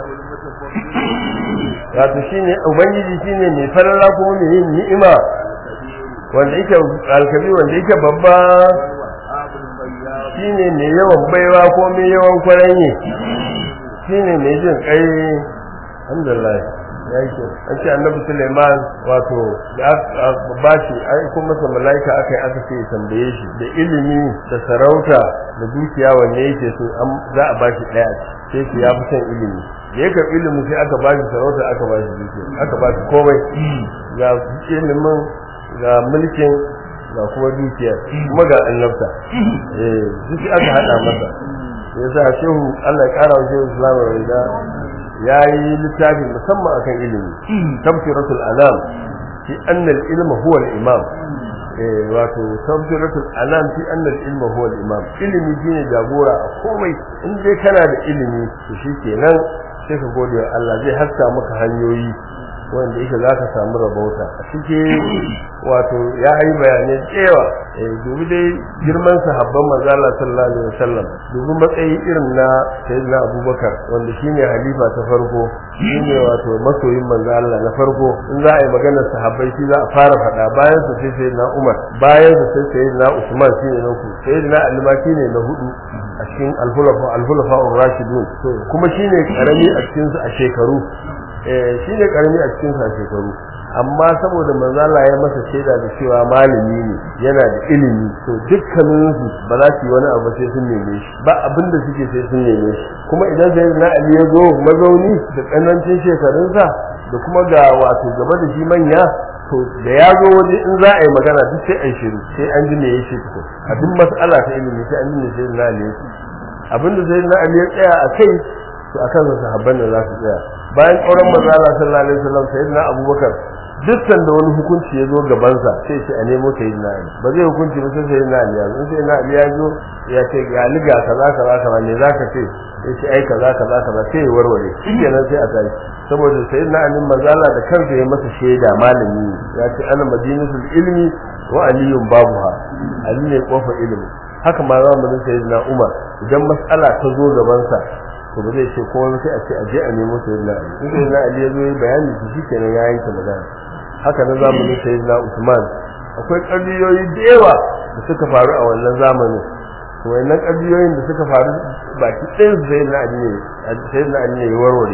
wato shine ubangiji shine mai farara kuma mai yin ni'ima wanda yake alkabi wanda yake babba shine mai yawan baiwa ko mai yawan kwaranye shine mai jin kai alhamdulillah ya yi kyau an ce annabi Suleiman wato da aka ba shi ai ko masa malaika aka yi aka ce ya tambaye shi da ilimi da sarauta da dukiya wanne yake so an za a ba shi daya sai shi ya fi son ilimi da ya karɓi ilimi sai aka ba shi sarauta aka ba shi dukiya aka ba shi komai ga ilimin ga mulkin ga kuma dukiyar kuma ga annabta eh duk aka hada masa yasa shehu Allah ya kara wa shehu Islam rida yayi littafi musamman akan ilimi tafsiratul anam fi anna al-ilma huwa al-imam eh wato tafsiratul anam fi anna al-ilma huwa al-imam ilimi shine jagora a komai in dai kana da ilimi to shikenan sai ka gode wa Allah zai haska maka hanyoyi wanda yake za ka samu rabauta a cikin wato ya yi bayanai tsewa dubi dai girman sahabban manzala sallallahu alaihi wasallam dubi matsayi irin na sayyidina abubakar wanda shine halifa ta farko shine wato masoyin manzala na farko in za a yi maganar sahabbai shi za a fara faɗa bayan sa sai sayyidina umar bayan sa sai sayyidina usman shine na uku sayyidina ali ma shine na hudu a cikin alhulafa alhulafa rashidun kuma shine karami a cikin su a shekaru shi ne karami a cikin sa shekaru amma saboda manzo Allah ya masa shaida da cewa malami ne yana da ilimi to dukkanin su ba za su yi wani abu sai sun neme shi ba abin da suke sai sun neme shi kuma idan sai na Ali ya zo mazauni da tsanancin shekarunsa da kuma ga wato gaba da shi manya to da ya zo waje in za a yi magana duk sai an shiru sai an ji me yake tukun a duk mas'ala ta ilimi sai an ji me sai na Ali abin da sai na Ali ya tsaya a kai to akan sahabban da za su tsaya bayan auren manzo Allah sallallahu alaihi wasallam sayyidina Abubakar dukkan da wani hukunci ya zo gaban sa sai ce a nemo sayyidina Ali ba zai hukunci ba sai sayyidina Ali ya zo sayyidina Ali ya zo ya ce ya liga kaza kaza kaza ne zaka ce ya ce ai kaza kaza kaza sai ya warware shikenan sai a tashi saboda sayyidina Ali manzo Allah da kansa ya masa shaida malami ya ce ana madinatul ilmi wa aliyun babuha ali ne kofar ilimi haka ma zamanin sayyidina Umar idan mas'ala ta zo gaban sa to ba zai ce kowa sai a ce aje a nemo sayyidina ali in sayyidina ali ya zo yi bayani shi shikenan ya yanke magana haka na zamanin sayyidina usman akwai ƙarniyoyi da yawa da suka faru a wannan zamanin to wannan ƙarniyoyin da suka faru baki ɗayan su sayyidina ali ne sayyidina ali ne ya warware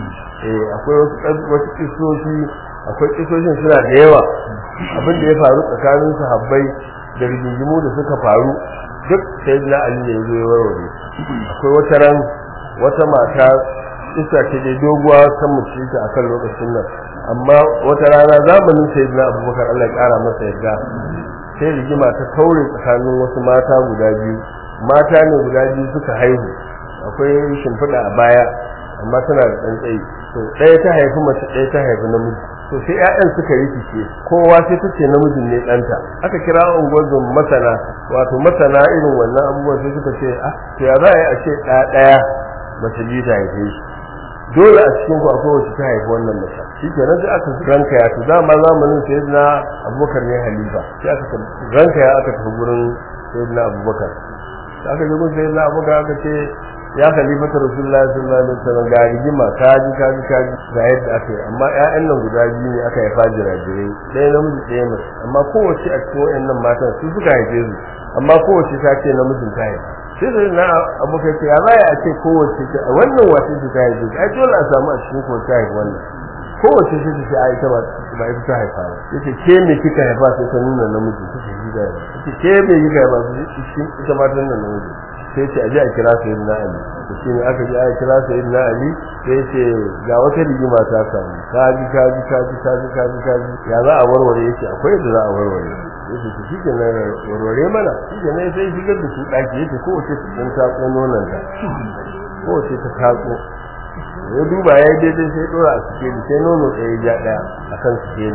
eh akwai wasu wasu kisoshi akwai kisoshin suna da yawa abin da ya faru tsakanin sahabbai da rigingimu da suka faru duk sayyidina ali ne ya zo ya warware akwai wata ran wata mata isa ce dai doguwa kan mace ta akan lokacin nan amma wata rana zamanin sayyidina abubakar Allah ya kara masa yadda sai rigima ta kaure tsakanin wasu mata guda biyu mata ne guda biyu suka haihu akwai shimfiɗa a baya amma tana da ɗan tsayi to ɗaya ta haifi mace ɗaya ta haifi namiji to sai ƴaƴan suka yi fice kowa sai ta ce namijin ne ɗanta aka kira unguwar masana wato masana irin wannan abubuwan sai suka ce ah to ya za a yi a ce ɗaya ɗaya mace biyu ta haife shi dole a cikin ku akwai wacce ta haifi wannan mace shi ke nan sai aka ranka ya to dama zamanin sai na abubakar ne halifa sai aka ranka ya aka tafi gurin sai na abubakar aka je gurin sai na abubakar aka ce ya khalifata rasulullahi sallallahu alaihi wasallam ga rigima kaji kaji kaji ga yadda aka yi amma ƴaƴan nan guda biyu ne aka haifa jirajirai ɗaya namiji ɗaya mace amma kowace a cikin waɗannan matan su suka haife su amma kowace ta ce namijin ta haifa sai da na abokai ce ya za a ce kowace ce a wannan wace ce ta haife ai dole a samu a cikin ko ta haifa wannan kowace ce ta ce a ita ba ita ta haifa ba yace ke me kika haifa sai ta nuna namiji take shi da yace ke me kika haifa sai ita ma ta nuna namiji sai ce aje a kira sayyidina ali to shine aka ji aka kira sayyidina ali sai ce ga wata rigima ta samu kaji kaji kaji kaji kaji kaji ya za a warware yake akwai da za a warware yace to shike nan warware mana shike nan sai shigar da su daki yace ko wace sun tako nonon ta ko wace ta tako ya duba ya daidai sai dora a cikin sai nono ɗaya ja ɗaya akan cikin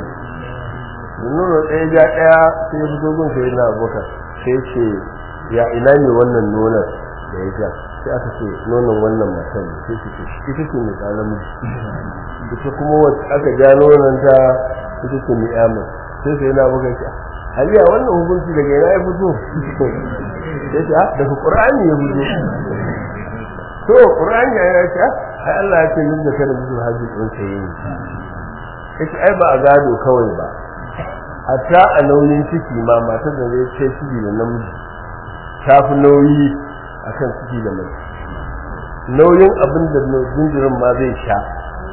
nono ɗaya ja ɗaya sai ya fito gun sai na abokan sai ce ya ina ne wannan nonon da ya ja sai aka ce nonon wannan matan sai su ce ita ce mai tsana miji ita kuma wacce aka ja nonon ta ita ce mai yamu sai sai na buga ki haliya wannan hukunci daga yana ya fito sai ce daga qur'ani ya fito to qur'ani ya ce ai Allah ya ce yin da kada mutum haji din sai yi kace ai ba a gado kawai ba hatta a nauyin ciki ma matar da zai ce ciki da namiji ta fi nauyi a kan ciki da mai nauyin abin da jinjirin ma zai sha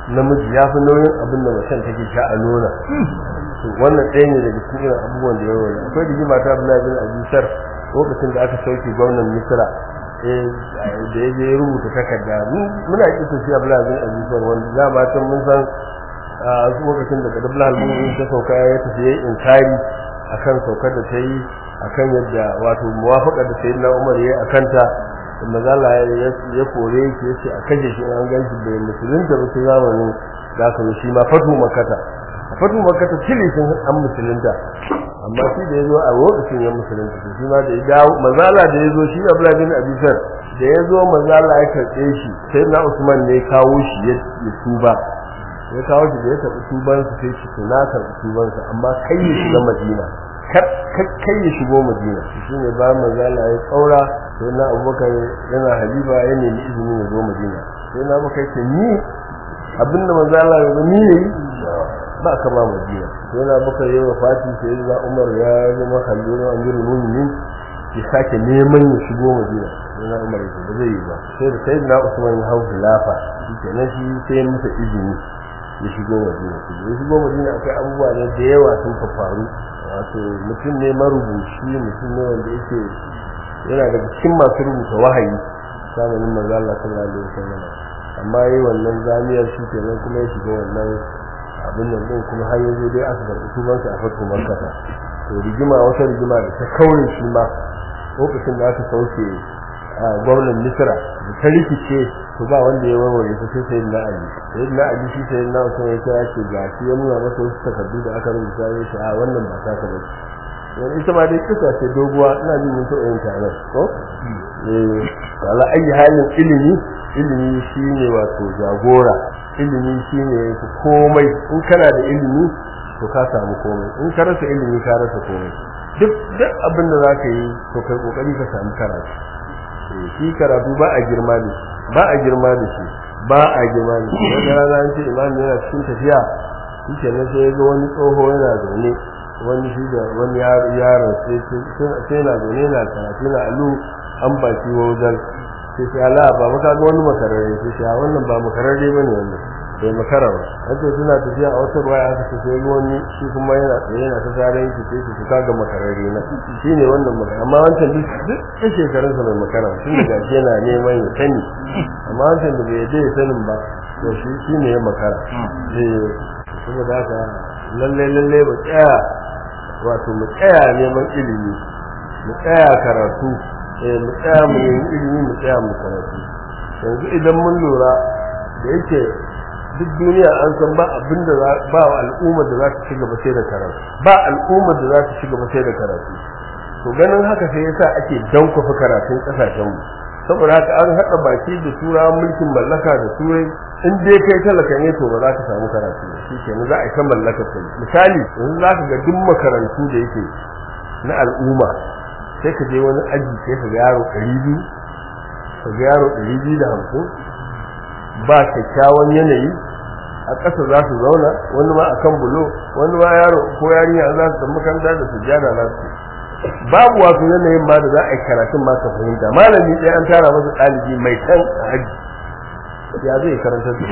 namiji ya fi nauyin abin da macen take sha a nuna to wannan ɗaya ne daga cikin irin abubuwan da ya wani akwai rigima ta Abdullahi bin Abisar lokacin da aka sauke gwamnan Misra eh da ya je ya rubuta takarda mu- muna kisa shi Abdullahi bin Abisar wanda za ma san mun san a lokacin da kadabla al-mu'min ta sauka ya tafi yayin inkari akan saukar da ta yi akan yadda wato muwafaqa da sayyidina Umar yayi akan ta manzo Allah ya ya kore shi yace a kaje shi an ganshi da musulunta ba su zamanin da aka yi shi ma fatu makata a fatu makata tilishin an musulunta amma shi da yazo a lokacin ya musulunta to shi ma da ya dawo manzo Allah da yazo shi Abdullah bin Abi Sar da yazo manzo Allah ya karbe shi sayyidina Usman ne ya kawo shi ya ya tuba ya kawo shi da ya taɓa tubansa sai shi to na karɓi tubansa amma kai ya shiga madina kar- kar- kai ya shigo madina shi ne ba manzala ya tsaura sai na abubakar yana halifa ya nemi izini ya zo madina sai na abubakar ce ni abinda manzala ya zo ni ne ba ka ba madina sai na abubakar ya wafati sai na umar ya zama halifa amirul mu'minin ya sake neman ya shigo madina sai na umar ya ce ba zai yi ba sai da sai na usman ya hau khilafa shi kenan shi sai ya masa izini ya shigo madina ya shigo madina akwai abubuwa ne da yawa sun faru wato mutum ne marubuci mutum ne wanda yake yana daga cikin masu rubuta wahayi zamanin manzo Allah sallallahu alaihi wasallam amma yi wannan zamiyar shi kenan kuma ya shiga wannan abin nan din kuma har yanzu dai aka karɓi tubansa a fatu makkata to rigima wata rigima da ta kaure shi ma lokacin da aka sauke a gwamnan misra da ta rikice to ba wanda ya warware ta sai sai na ali sai na ali shi sai na usman ya kira ce ga shi ya nuna masa wasu takardu da aka rubuta ya ce a wannan ba ta ka bace wani ita ma dai kisa ce doguwa ina jin mun taɓa yin taron ko eh ala ayi halin ilimi ilimi shine wato jagora ilimi shine komai in kana da ilimi to ka samu komai in ka rasa ilimi ka rasa komai duk duk abin da zaka yi to kai kokari ka samu karatu shi karatu ba a girma da shi ba a girma da shi ba a girma da shi wata rana an ce imam yana cikin tafiya shi ke nan sai ya ga wani tsoho yana zaune wani shi da wani yaron sai na zaune yana karatu na alu an baki wajen sai sai ala ba maka ga wani makararre sai sai wannan ba makararre bane wannan bai makara ba an ce suna tafiya a wata ruwaya aka ce sai wani shi kuma yana tsaye yana ta tare yake sai su ka ga makararre na shi ne wannan makara amma wancan duk duk ɗan shekarun sa mai makara tun da gashi yana neman ya sani amma wancan da bai yadda ya sanin ba to shi shi ne ya makara eh saboda haka lalle lalle mu tsaya wato mu tsaya neman ilimi mu tsaya karatu eh mu tsaya mu yi ilimi mu tsaya mu karatu yanzu idan mun lura da yake duk duniya an san ba abin da ba al'ummar da za ta ci gaba sai da karatu ba al'ummar da za ta ci gaba sai da karatu to ganin haka sai yasa ake dankofa karatun kasashen mu saboda haka an haɗa baki da turawan mulkin mallaka da turai in dai kai talaka ne to ba za ka samu karatu ba shi kenan za a yi ta mallaka ta misali yanzu za ka ga duk makarantu da yake na al'umma sai ka je wani aji sai ka ga yaro ɗari biyu ka ga yaro ɗari biyu da hamsin ba kyakkyawan yanayi a ƙasa za su zauna wani ma akan bulo wani ma yaro ko yarinya za su tafi makaranta da su jana za su babu wasu yanayin ma da za a yi karatun ma ka fahimta malami ɗaya an tara masa ɗalibi mai kan a haji ya zai karanta da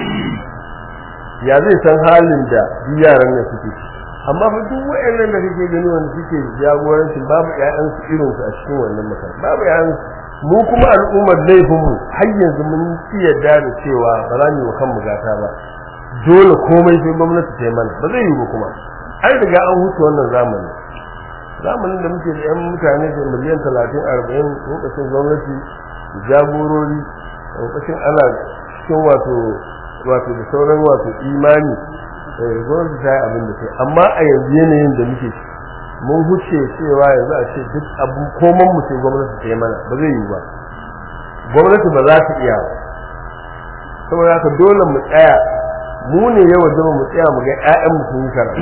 ya zai san halin da yaran ne suke amma fa duk wayannan da kake gani wanda suke jagoranci babu ƴaƴan su irin su a cikin wannan makaranta babu ƴaƴan mu kuma al'ummar laifin mu har yanzu mun ci yadda da cewa ba za mu yi kan mu gata ba dole komai sai gwamnati ta yi mana ba zai yi ba kuma an riga an huce wannan zamani zamanin da muke da yan mutane da miliyan talatin arba'in lokacin gwamnati jagorori lokacin ana cikin wato wato da sauran wato imani gwamnati ta yi abin da ta amma a yanzu yanayin da muke mun huce cewa yanzu a ce duk abu koman mu sai gwamnati ta yi mana ba zai yi ba gwamnati ba za ta iya ba saboda haka dole mu tsaya mu ne yawa zama mu tsaya mu ga ƴaƴan mu sun yi karatu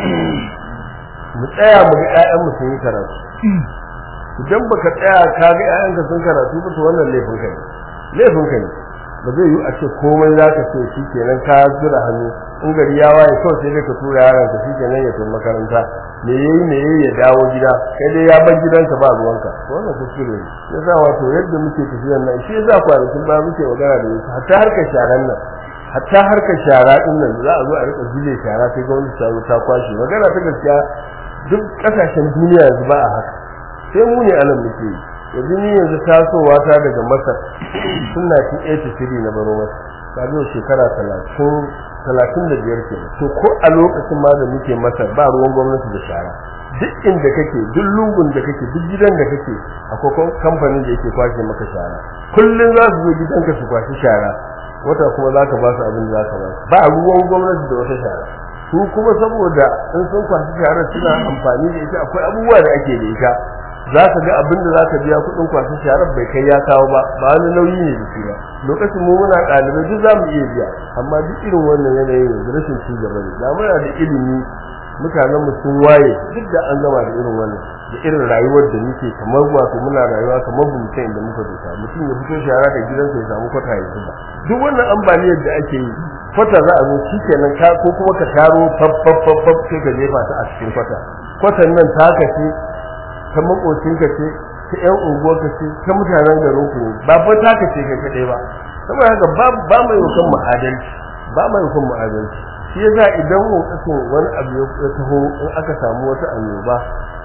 mu tsaya mu ga ƴaƴan mu sun yi karatu idan baka tsaya ka ga ƴaƴanka sun karatu ba to wannan laifin ka ne laifin ka ne ba zai yi a ce komai za ka ce shi kenan ka zura hannu in gari ya waye kawai sai dai ka tura yaron ka shi kenan ya tafi makaranta me yayi me yayi ya dawo gida kai dai ya bar gidanka ba ruwanka wannan kuskure ne yasa wato yadda muke tafiyar nan shi yasa kwanakin ba muke magana da yasa hatta harkar sharan nan hatta harkar shara din nan za a zo a rika zile shara sai gwamnati ta zo ta kwashe magana ta gaskiya duk kasashen duniya yanzu ba a haka sai mu ne anan muke yi yanzu ni yanzu tasowa ta daga masar tun 1983 na baro masar ta zo shekara talatin talatin da biyar ke to ko a lokacin ma da muke masar ba ruwan gwamnati da shara duk inda kake duk lungun da kake duk gidan da kake akwai kamfanin da yake kwashe maka shara kullum za su zo gidanka su kwashi shara wata kuma za ka ba su abin da za ka ba su ba ruwan gwamnati da wata shara su kuma saboda in sun kwashi shara suna amfani da ita akwai abubuwa da ake da ita za ka ga abin da za ka biya kuɗin kwasan sharar bai kai ya kawo ba ba wani nauyi ne da shi ba lokacin mu muna ɗalibai duk za mu iya biya amma duk irin wannan yanayin yanzu rashin ci gaba ne da muna da ilimi mutanen mu sun waye duk da an gama da irin wannan da irin rayuwar da muke kamar wato muna rayuwa kamar bu mutum inda muka dosa mutum ya fito shara da gidansa ya samu kwata ya zuba duk wannan ambaliyar da ake yi kwata za a zo shi kenan ka ko kuma ka taro faffaffaffaf sai ka jefa ta a cikin kwata kwatan nan ta kace ta makocinka ce ta ƴan unguwarka ce ta mutanen garin ku ba fa ta kace ka kaɗai ba saboda haka ba ba mai yukan mu adalci ba mai yukan mu adalci shi yasa idan lokacin wani abu ya taho in aka samu wata annoba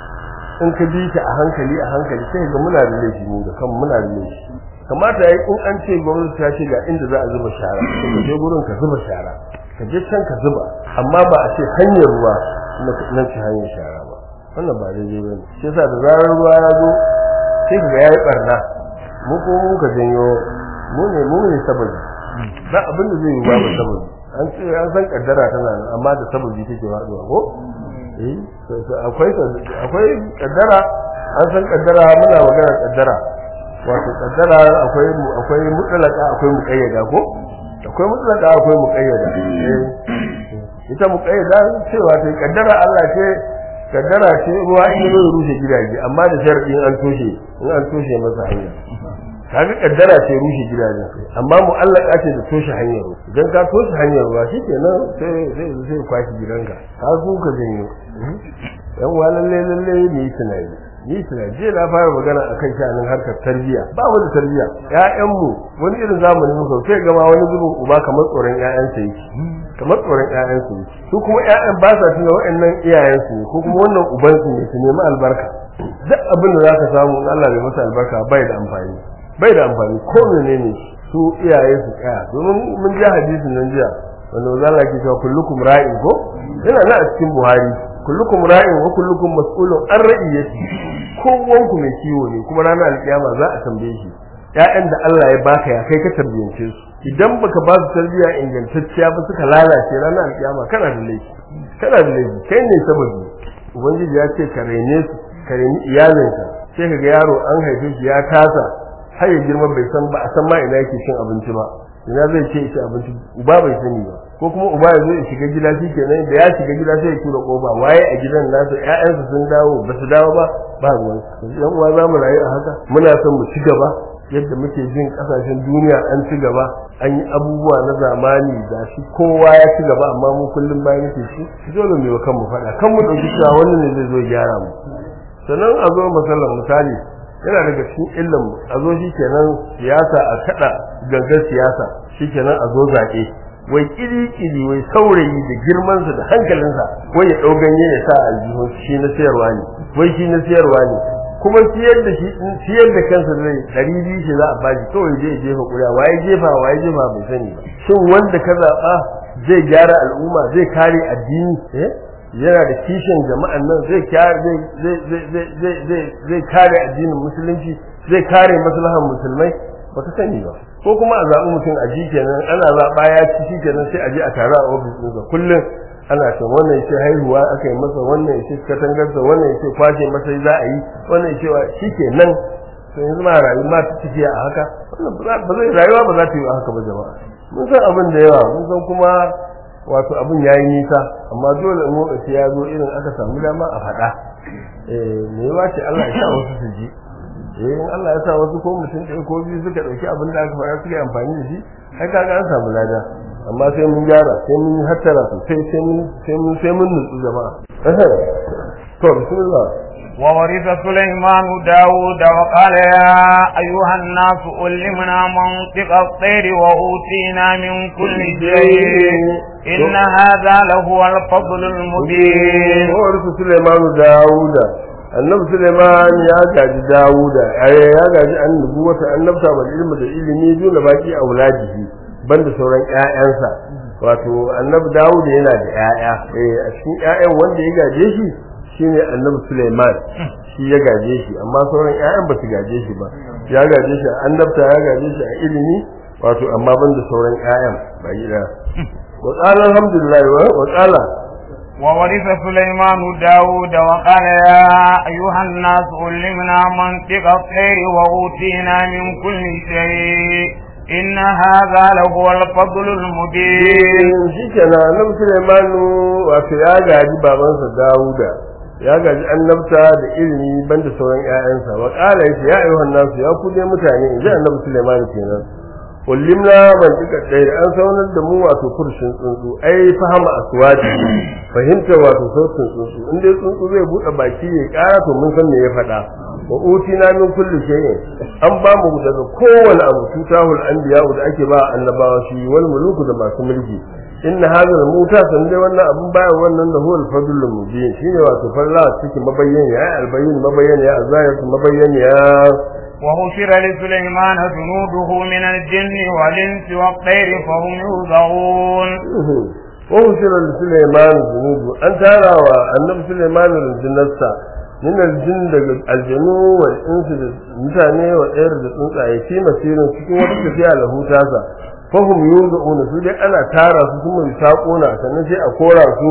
in ka bi ta a hankali a hankali sai ga muna da laifi mu da kan muna da laifi kamata yayi in an ce gwamnati ta ce ga inda za a zuba shara ka je gurin ka zuba shara ka je can ka zuba amma ba a ce hanyar ruwa nan ce hanyar shara ba wannan ba daidai bane shi yasa da zarar ruwa ya zo sai ka ga yayi barna mu ko mu ka janyo mu ne mu ne sababi ba abin da zai yi ba sababi an ce an san kaddara tana nan amma da sababi take faduwa ko eh akwai akwai kaddara an san kaddara muna magana kaddara wato kaddara akwai akwai mutlaka akwai muqayyada ko akwai mutlaka akwai muqayyada eh ita muqayyada cewa ta kaddara Allah ce kaddara ce ruwa in zo rushe gidaje amma da sharadi an toshe in an toshe masa hanya kaga kaddara ce rushe gidaje amma mu'allaka ce da toshe hanyar ruwa idan ka toshe hanyar ruwa shikenan sai sai sai kwashi gidanka ka zo ka janyo yan wa lalle lalle ne tunani ni tunani je na fara magana akan shanin harkar tarbiyya ba mu da tarbiyya ƴaƴan mu wani irin zamani muka sai gama wani zubin uba kamar tsoron ƴaƴansa yake kamar tsoron ƴaƴansu ne su kuma ƴaƴan ba sa tuna waɗannan iyayensu ne ko kuma wannan ubansu ne su nemi albarka duk abin da zaka samu in Allah bai masa albarka bai da amfani bai da amfani ko menene su iyaye su tsaya domin mun ji hadisin nan jiya wanda manzo Allah ke cewa kullukum ra'in ko yana nan a cikin Buhari kullukum ra'in wa kullukum mas'ulun an ra'iyati kowanku mai kiwo ne kuma ranar alkiyama za a tambaye shi ƴaƴan da Allah ya baka ya kai ka tarbiyance su idan baka ba su tarbiya ingantacciya ba suka lalace ranar alkiyama kana da laifi kana da laifi kai ne sababi ubangiji ya ce ka raine su ka raini iyalinka sai ka ga yaro an haife shi ya tasa har ya girma bai san ba a san ma ina yake cin abinci ba ina zai ce ci abinci uba bai sani ba ko kuma uba ya zo ya shiga gida shi kenan da ya shiga gida sai ya tura koba waye a gidan nasa ƴaƴansu sun dawo ba su dawo ba ba ruwan yan uwa za mu rayu a haka muna son mu ci gaba yadda muke jin kasashen duniya an ci gaba an yi abubuwa na zamani da shi kowa ya ci gaba amma mu kullum bayan muke shi dole mu yi kan mu faɗa kan mu ɗauki cewa wannan ne zai zo gyara mu sannan a zo masallan misali yana daga cikin illan mu a zo shi kenan siyasa a kaɗa gangar siyasa shi kenan a zo zaɓe wai kiri-kiri wai saurayi da girmansa da hankalinsa wai ya ɗau ganye ya sa aljihun shi na sayarwa ne wai shi na sayarwa ne kuma siyar da shi siyar da kansa zai ɗari biyu shi za a bashi kawai zai jefa ƙuri'a waye jefa waye jefa bai sani ba shin wanda ka zaɓa zai gyara al'umma zai kare addini eh yana da kishin jama'an nan zai kare zai kare addinin musulunci zai kare maslahan musulmai baka sani ba ko kuma a zaɓi mutum a ji kenan ana zaɓa ya ci shi kenan sai a je a taru a ofis ɗinsa kullum ana ce wannan yace haihuwa aka yi masa wannan yace katangarsa wannan yace kwace masa za a yi wannan yace shi kenan to yanzu ma rayu ma ta tafiya a haka wannan ba zai rayuwa ba za ta yi a haka ba jama'a mun san abin da yawa mun san kuma wato abin yayi nisa amma dole in lokaci ya zo irin aka samu dama a faɗa eh me yawa ce Allah ya sa wasu su ji eh in Allah ya sa wasu ko mutum ɗaya ko biyu suka ɗauki abin da aka faɗa suka yi amfani da shi ai kaga an samu lada amma sai mun gyara sai mun yi hattara sosai sai mun sai mun sai mun nutsu jama'a to bismillah وورث سليمان داود وقال يا أيها الناس علمنا منطق الطير وأوتينا من كل شيء إن هذا لهو الفضل المبين وورث سليمان داود annabi Suleiman ya gaji Dawuda ai ya gaji annabi wata annabta wal ilmi da ilimi dole baki auladihi banda sauran ƴaƴansa wato annabi Dawud yana da ƴaƴa eh a cikin ƴaƴan wanda ya gaje shi shine annabi Suleiman shi ya gaje shi amma sauran ƴaƴan ba su gaje shi ba ya gaje shi a annabta ya gaje shi a ilimi wato amma banda sauran ƴaƴan ba gida wa qala alhamdulillah wa qala وورث سليمان داود وقال يا أيها الناس علمنا منطق الطير وأوتينا من كل شيء إن هذا لهو الفضل المبين shi kenan annabi Sulaimanu wato ya gaji babansa Dawuda ya gaji annabta da ilimi banda sauran ƴaƴansa wa qala yace ya ayyuhan nasu ya ku dai mutane in ji annabi Sulaiman kenan ullimna man dika dai an saunar da mu wato kurshin tsuntsu ai fahama aswati fahimta wato sautin tsuntsu in dai tsuntsu zai bude baki ya kara to mun san me ya faɗa wa utina min kulli shay'in an ba mu daga kowane abu tutahul anbiya da ake ba annabawa shi wal muluku da masu mulki inna hadha al muta san dai wannan abun baya wannan da huwal fadlul mubin shine wato falla cikin mabayyani ya albayyin mabayyani ya azayat mabayyani ya وحشر لسليمان جنوده من الجن والإنس والطير فهم يوزعون وحشر لسليمان جنوده أن ترى النبي سليمان الجنة min aljin daga aljanu wal insu da mutane wa tsayar da tsuntsaye fi masirin cikin wata tafiya lahu tasa fahum yuzauna su dai ana tara su kuma bisaqona sannan sai a kora su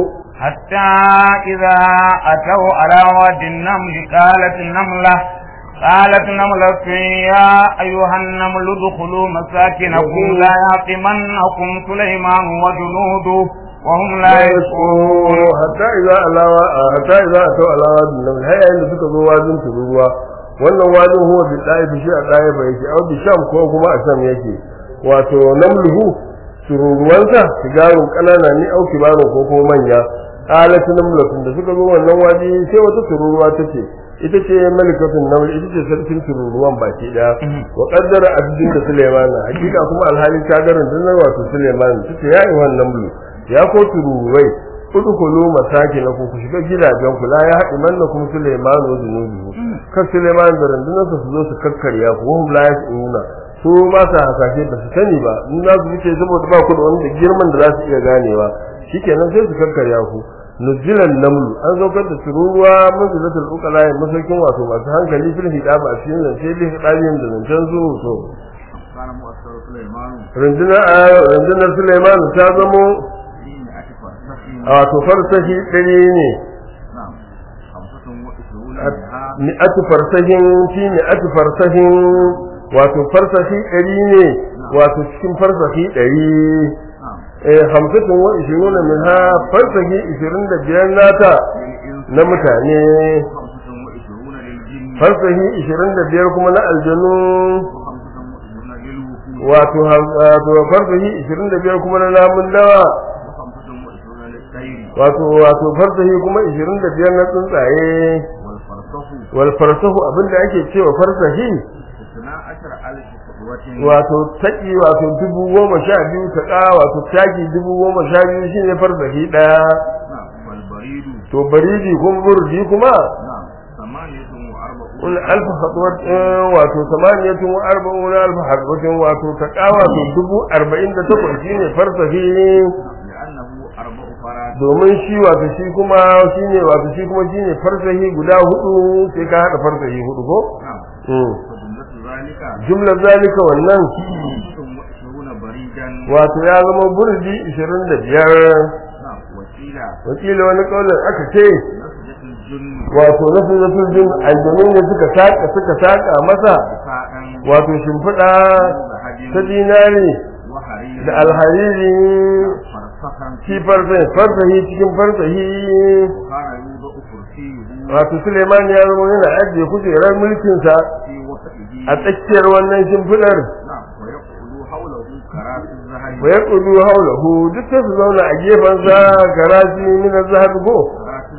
حتى إذا أتوا على واد النمل قالت النملة قالت نملة يا أيها النمل ادخلوا مساكنكم لا يحطمنكم سليمان وجنوده وهم لا يشعرون hatta idza alawa hatta idza atau alawa din har yayin da suka zo wajin tururuwa wannan wajin huwa bi daifi shi a daifa yake au bi sham ko kuma a sham yake wato namluhu tururuwansa sigarun kanana ne au kibarun ko kuma manya qalat namlatun da suka zo wannan waje sai wata tururuwa tace ita ce malikatun naml ita ce sarkin tururuwan baki daya wa qaddara abdin da Sulaiman hakika kuma alhali ta garin dinar wato Sulaiman tace ya yi wannan namlu ya ko tururuwai udkhulu masakinakum ku shiga gidajen ku la ya haɗi manna kuma Sulaiman wa zunubi kan Sulaiman da rundunar su zo su kakkarya ku hum la yasuna su ba sa hasashe ba su sani ba in za su fice saboda ba ku da wanda girman da za su iya ganewa shikenan sai su kakkarya ku nuzilan namlu an zaukar da tururuwa manzilatul uqala masaukin wato masu hankali fil hidaba a cikin zance bi hidabin da zancen su to kana mu'assar Sulaiman rundunar rundunar Sulaiman ta zamo yin atifa sahi wato farsahi ɗari ne na'am hamsatun wa isruna minha mi'atu farsahin fi mi'atu farsahin wato farsahi ɗari ne wato cikin farsahi ɗari na'am eh hamsatun wa ishiruna min ha farsahi ishirin da biyar nata lil insi na mutane hamsatun wa isruna lil jinni farsahi ishirin da biyar kuma na aljanu wa hamsatun wa isruna lil wuhud wato ha- wato farsahi ishirin da biyar kuma na namun dawa wa hamsatun wa isruna lil tayri wato wato farsahi kuma ishirin da biyar na tsuntsaye wal farsahu wal farsahu abinda ake cewa farsahi isna ashara alf qudwatin wato taki wato dubu goma sha biyu ta ƙa wato taki dubu goma sha biyu shine farsahi ɗaya na'am wal baridu to baridi kuma burdi kuma na'am samaniyatun wa arba'un kun alfa hatwat wato samaniyatun wa arba'una alfa hatwatin wato ta ƙa wato dubu arba'in da takwas shine farsahi li'annahu arba'u farad domin shi wato shi kuma shine wato shi kuma shine farsahi guda hudu sai ka haɗa farsahi hudu ko na'am Mm. fa jumlatu zalika jumlar zalika wannan hamsatun wa isruna baridan wato ya zama burdi ishirin da biyar na'am wakila wakila wani ƙaunar aka ce nasjatul junni wato na sunnatul jin aljanu ne suka saka suka saka masa sa'an wato shimfiɗa zahadin ta dinari wa harir da alhariri farsahan shi farsahi farsahi cikin farsahi kana yudu kursiyuhu wato Suleiman ya zama yana ajiye kujerar mulkinsa fi wasatihi a tsakiyar wannan shimfiɗar na'am wa yaqulu hawlahu karatu zahabi wa yaqudu hawlahu duk sai su zauna a gefensa garaji min az-zahab ko karatu zahabi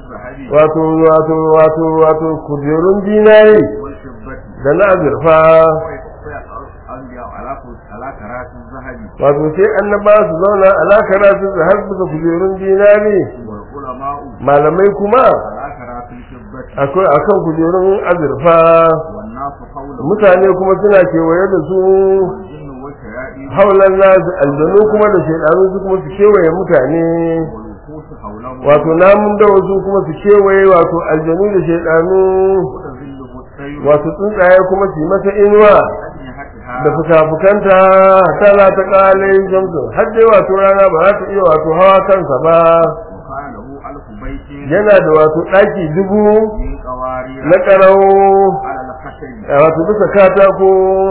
wato wato wato wato kujerun dinari والفضة da na azurfa الأنبياء على على كرات الذهب wato sai annaba su zauna alakara su da har suka kujerun dinari والعلماء malamai kuma على كرات الفضة akwai akan kujerun azurfa والناس حوله mutane kuma suna kewaye da su والجن والشياطين haulan nasu aljanu kuma da shaidanu su kuma su kewaye mutane والوحوش حوله wato namun da wasu kuma su kewaye wato aljanu da shaidanu وتذله الطير wato tsuntsaye kuma su yi masa inuwa بأجنحتها da fuka-fukanta tana ta kalin shamsu har dai wato rana ba za ta iya wato hawa kansa ba وكان له ألف بيت yana da wato ɗaki dubu من قوارير na ƙarau على الخشب a wato bisa katako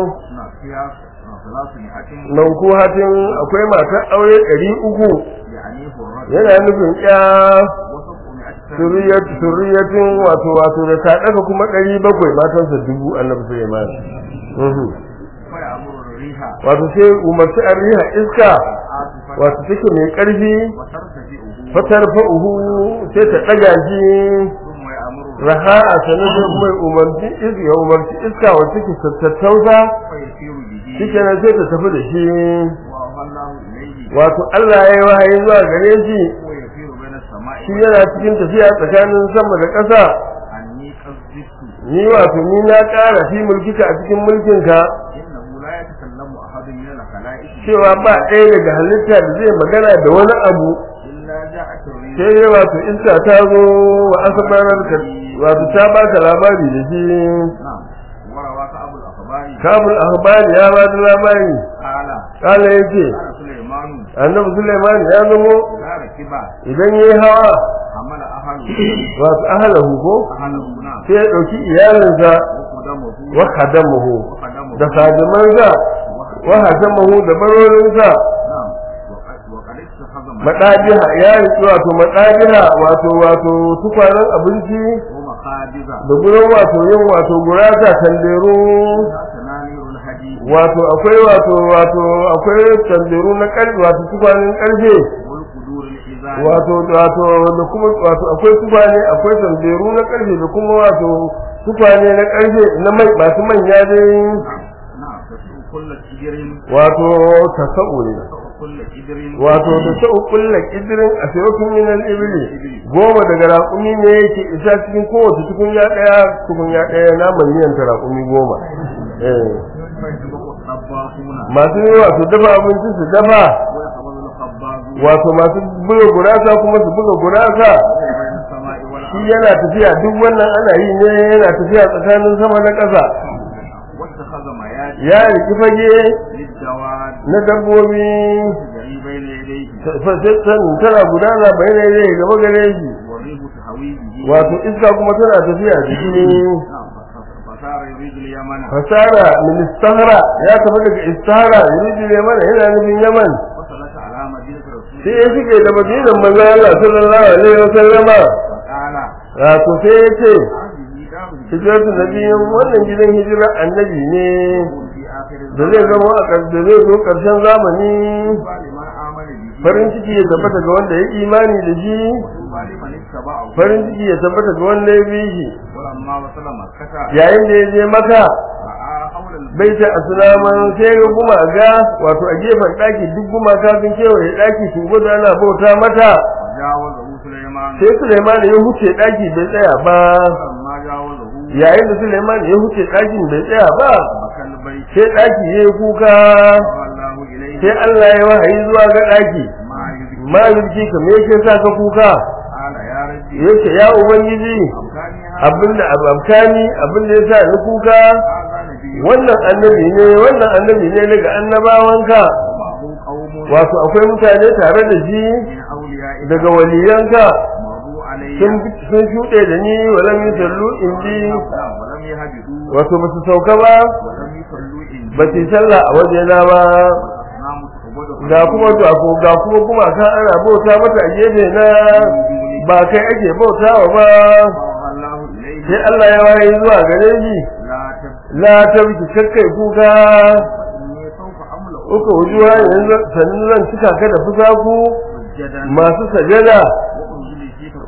فيها ثلاثمائة nan ko hatin akwai matar aure ɗari uku يعني الرجل yana nufin ya وسبعمائة suriyat suriyatin wato wato da ta ɗaga kuma ɗari bakwai matansa dubu annabi Sulaiman Mhm. فيأمر الريح wato sai umarci an riha iska عاصفة wato take mai ƙarfi وترتجئه fatar fa'uhu sai ta ɗaga shi ثم يأمر raha a sanar sai kuma ya umarci iska ya umarci iska wacce ke tattausa فيسير به shi kenan sai ta tafi da shi وأوحى إليه wato Allah ya yi wahayi zuwa gare shi هو يسير بين السماء shi yana cikin tafiya tsakanin sama da ƙasa أني قصدت ni wato ni na ƙara fi mulkika a cikin mulkinka إنه لا يتكلم أحد من الخلائق cewa ba ɗaya daga halitta da zai magana da wani abu إلا جاءت الريح sai dai wato iska ta zo wa asabarar ka wato ta baka labari da shi نعم وروى كأبو الأخبار kabul ahbari ya ba da labari قال kala yace قال سليمان annabi Sulaiman ya zamo لا ركب idan yayi hawa حمل أهله wato ahlahu ko أهله نعم sai ya dauki iyalinsa وقدمه wa khadamahu وقدمه da khadimansa wa hasamahu da barorinsa نعم وقد وقد اتخذ madajiha ya riki wato madajiha wato wato tukwanen abinci ومخابز da gurin wato yin wato gurasa tanderu تنانير الحديد wato akwai wato wato akwai tanderu na karfe wato tukwanen karfe والقدور الحزان wato wato da kuma wato akwai tukwane akwai tanderu na karfe da kuma wato tukwane na karfe na mai masu manya dai نعم نعم تسوق كل كدر wato tasa'u ne تسوق كل كدر wato da sa'u kulla kidirin a sayokun min al-ibli goma daga raƙumi ne yake isa cikin kowace tukunya ɗaya tukunya ɗaya naman miyan ta raƙumi goma eh فيسبق الطباخون masu yi wato dafa abinci su dafa ويقبض الخباز wato masu buga gurasa kuma su buga gurasa بين السماء shi والأرض yana tafiya duk wannan ana yi ne yana tafiya tsakanin sama da ƙasa واتخذ ميادين ya riki fage للجواد na dabbobi تجري بين يديه fasassan tana gudana bayanai ne gaba gare shi والريح تهوي به wato iska kuma tana tafiya da shi نعم فصار يريد اليمن fasara min istahara ya tafi daga istahara yuridu yaman yana nufin yaman وصلت على مدينة رسول sai ya shige da madinan manzon Allah sallallahu alaihi wa sallama وقال wato sai ya ce هذه دار hijratu nabiyin wannan gidan hijira annabi ne يكون في آخر da zai zama a ƙar- da zai zo ƙarshen zamani طوبى لمن آمن به farin ciki ya tabbata ga wanda ya imani da shi وطوبى لمن اتبعه farin ciki ya tabbata ga wanda ya bi shi ولما وصل مكة yayin da ya je maka رأى حول البيت baita aslaman sai ga gumaka wato a gefen ɗaki duk gumaka sun kewaye ɗaki su gudu ana bauta mata وجاوزه سليمان sai Suleiman ya huce ɗaki bai tsaya ba فلما جاوزه yayin da Suleiman ya huce ɗakin bai tsaya ba بكى البيت sai ɗaki ya yi kuka الله إليه sai Allah ya wahayi zuwa ga ɗaki ما يذكر ma yurki ka me yake sa ka kuka قال يا ربي yace ya ubangiji أمكاني هذا abinda abamkani abinda yasa ni kuka هذا نبي wannan annabi ne wannan annabi ne daga annabawanka ومعه قوم wato akwai mutane tare da shi من أوليائك daga waliyanka مروا علي sun sun shuɗe da ni walam yusallu indi نعم، ولم يهبطوا wato ba su sauka ba ولم يصلوا عندي ba su yi sallah a wajena ba والأصنام تعبد ga kuma to ga kuma kuma kan ana bauta mata a gefe na ba kai ake bautawa ba فأوحى الله إليه sai Allah ya waye zuwa gare shi لا تبكي la tabki kakkai kuka فإني سوف أملأ uka wujuwa yanzu sannan zan cika ka da fusaku سجدا masu sajada وأنزل فيك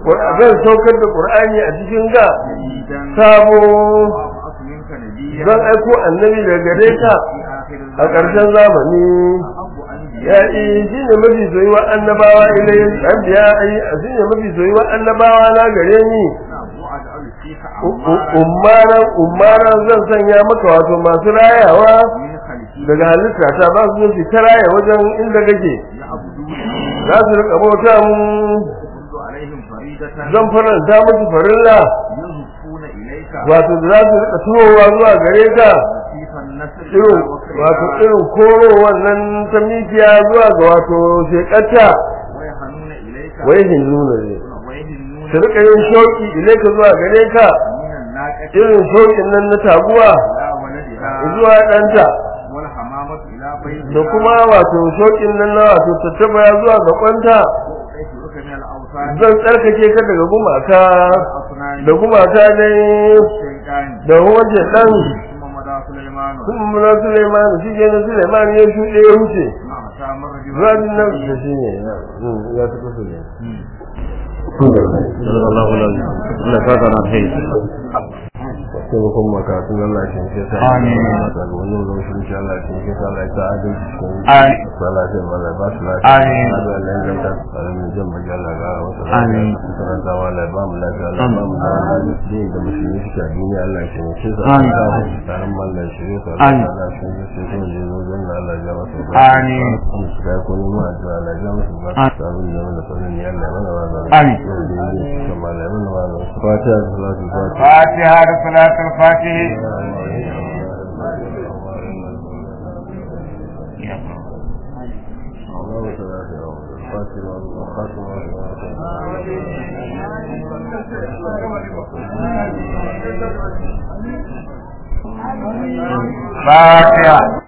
zan saukar da qur'ani a cikin ga جديدا sabo وأبعث منك نبيا zan aiko annabi daga gare ka في آخر a ƙarshen zamani أحب ya أنبياء yi shi ne mafi soyuwa annabawa ilai anbiya ai shi ne mafi soyuwa annabawa na gare ni نعم وأجعل فيك U- u- عمارا ummaran ummaran zan sanya maka wato masu rayawa من خلفه daga halitta ta ba su zo su ta raya wajen inda kake يعبدون za su rika bauta mu كنت عليهم فريدة zan faranta musu farilla يزفون إليك wato da za su rika tuwowa zuwa gare ka لطيف النسل irin wato irin koro wannan ta mikiya zuwa ga wato shekarta ويهنون إليك wai hinnuna ne ويهنون su rika yin shauki ilaika zuwa gare ka من الناقة irin shaukin nan na taguwa إلى ولدها zuwa ɗanta والحمامة إلى بيتها da kuma wato shaukin nan na wato tattaba zuwa ga kwanta وأطهرك من الأوثان zan tsarkake ka daga gumaka والأصنام da gumaka ne والشيطان da wajen ɗan ثم مضى سليمان kuma na Suleiman shi ke na Suleiman ya shuɗe ya wuce مع سامر zuwa nan da shi ne ya tafi su ne Allah Allah ka kana kai sai mu kuma ka tun Allah shi ke sa Amin. da wannan lokacin shi Allah shi ke sa Allah ta adalci shi Amin. Allah sai mala ba su lafiya Amin. Allah ya ganta alamin jin magana ga wasu Amin. kana da wala ba mu lafiya Allah ba mu lafiya din da musulmi shi a duniya Allah shi ne ke sa Amin. tsarin mallan shi ne sa Amin. Allah shi ne sai kuma je wajen da Allah ya masa ba Amin. ga ko ne ma da Allah ya masa ba Amin. sabon da wannan sanin ya Allah mana ba Amin. kuma Allah ya mana ba fatiha salatu fatiha فاتحة صلاة الفاتح فاتحة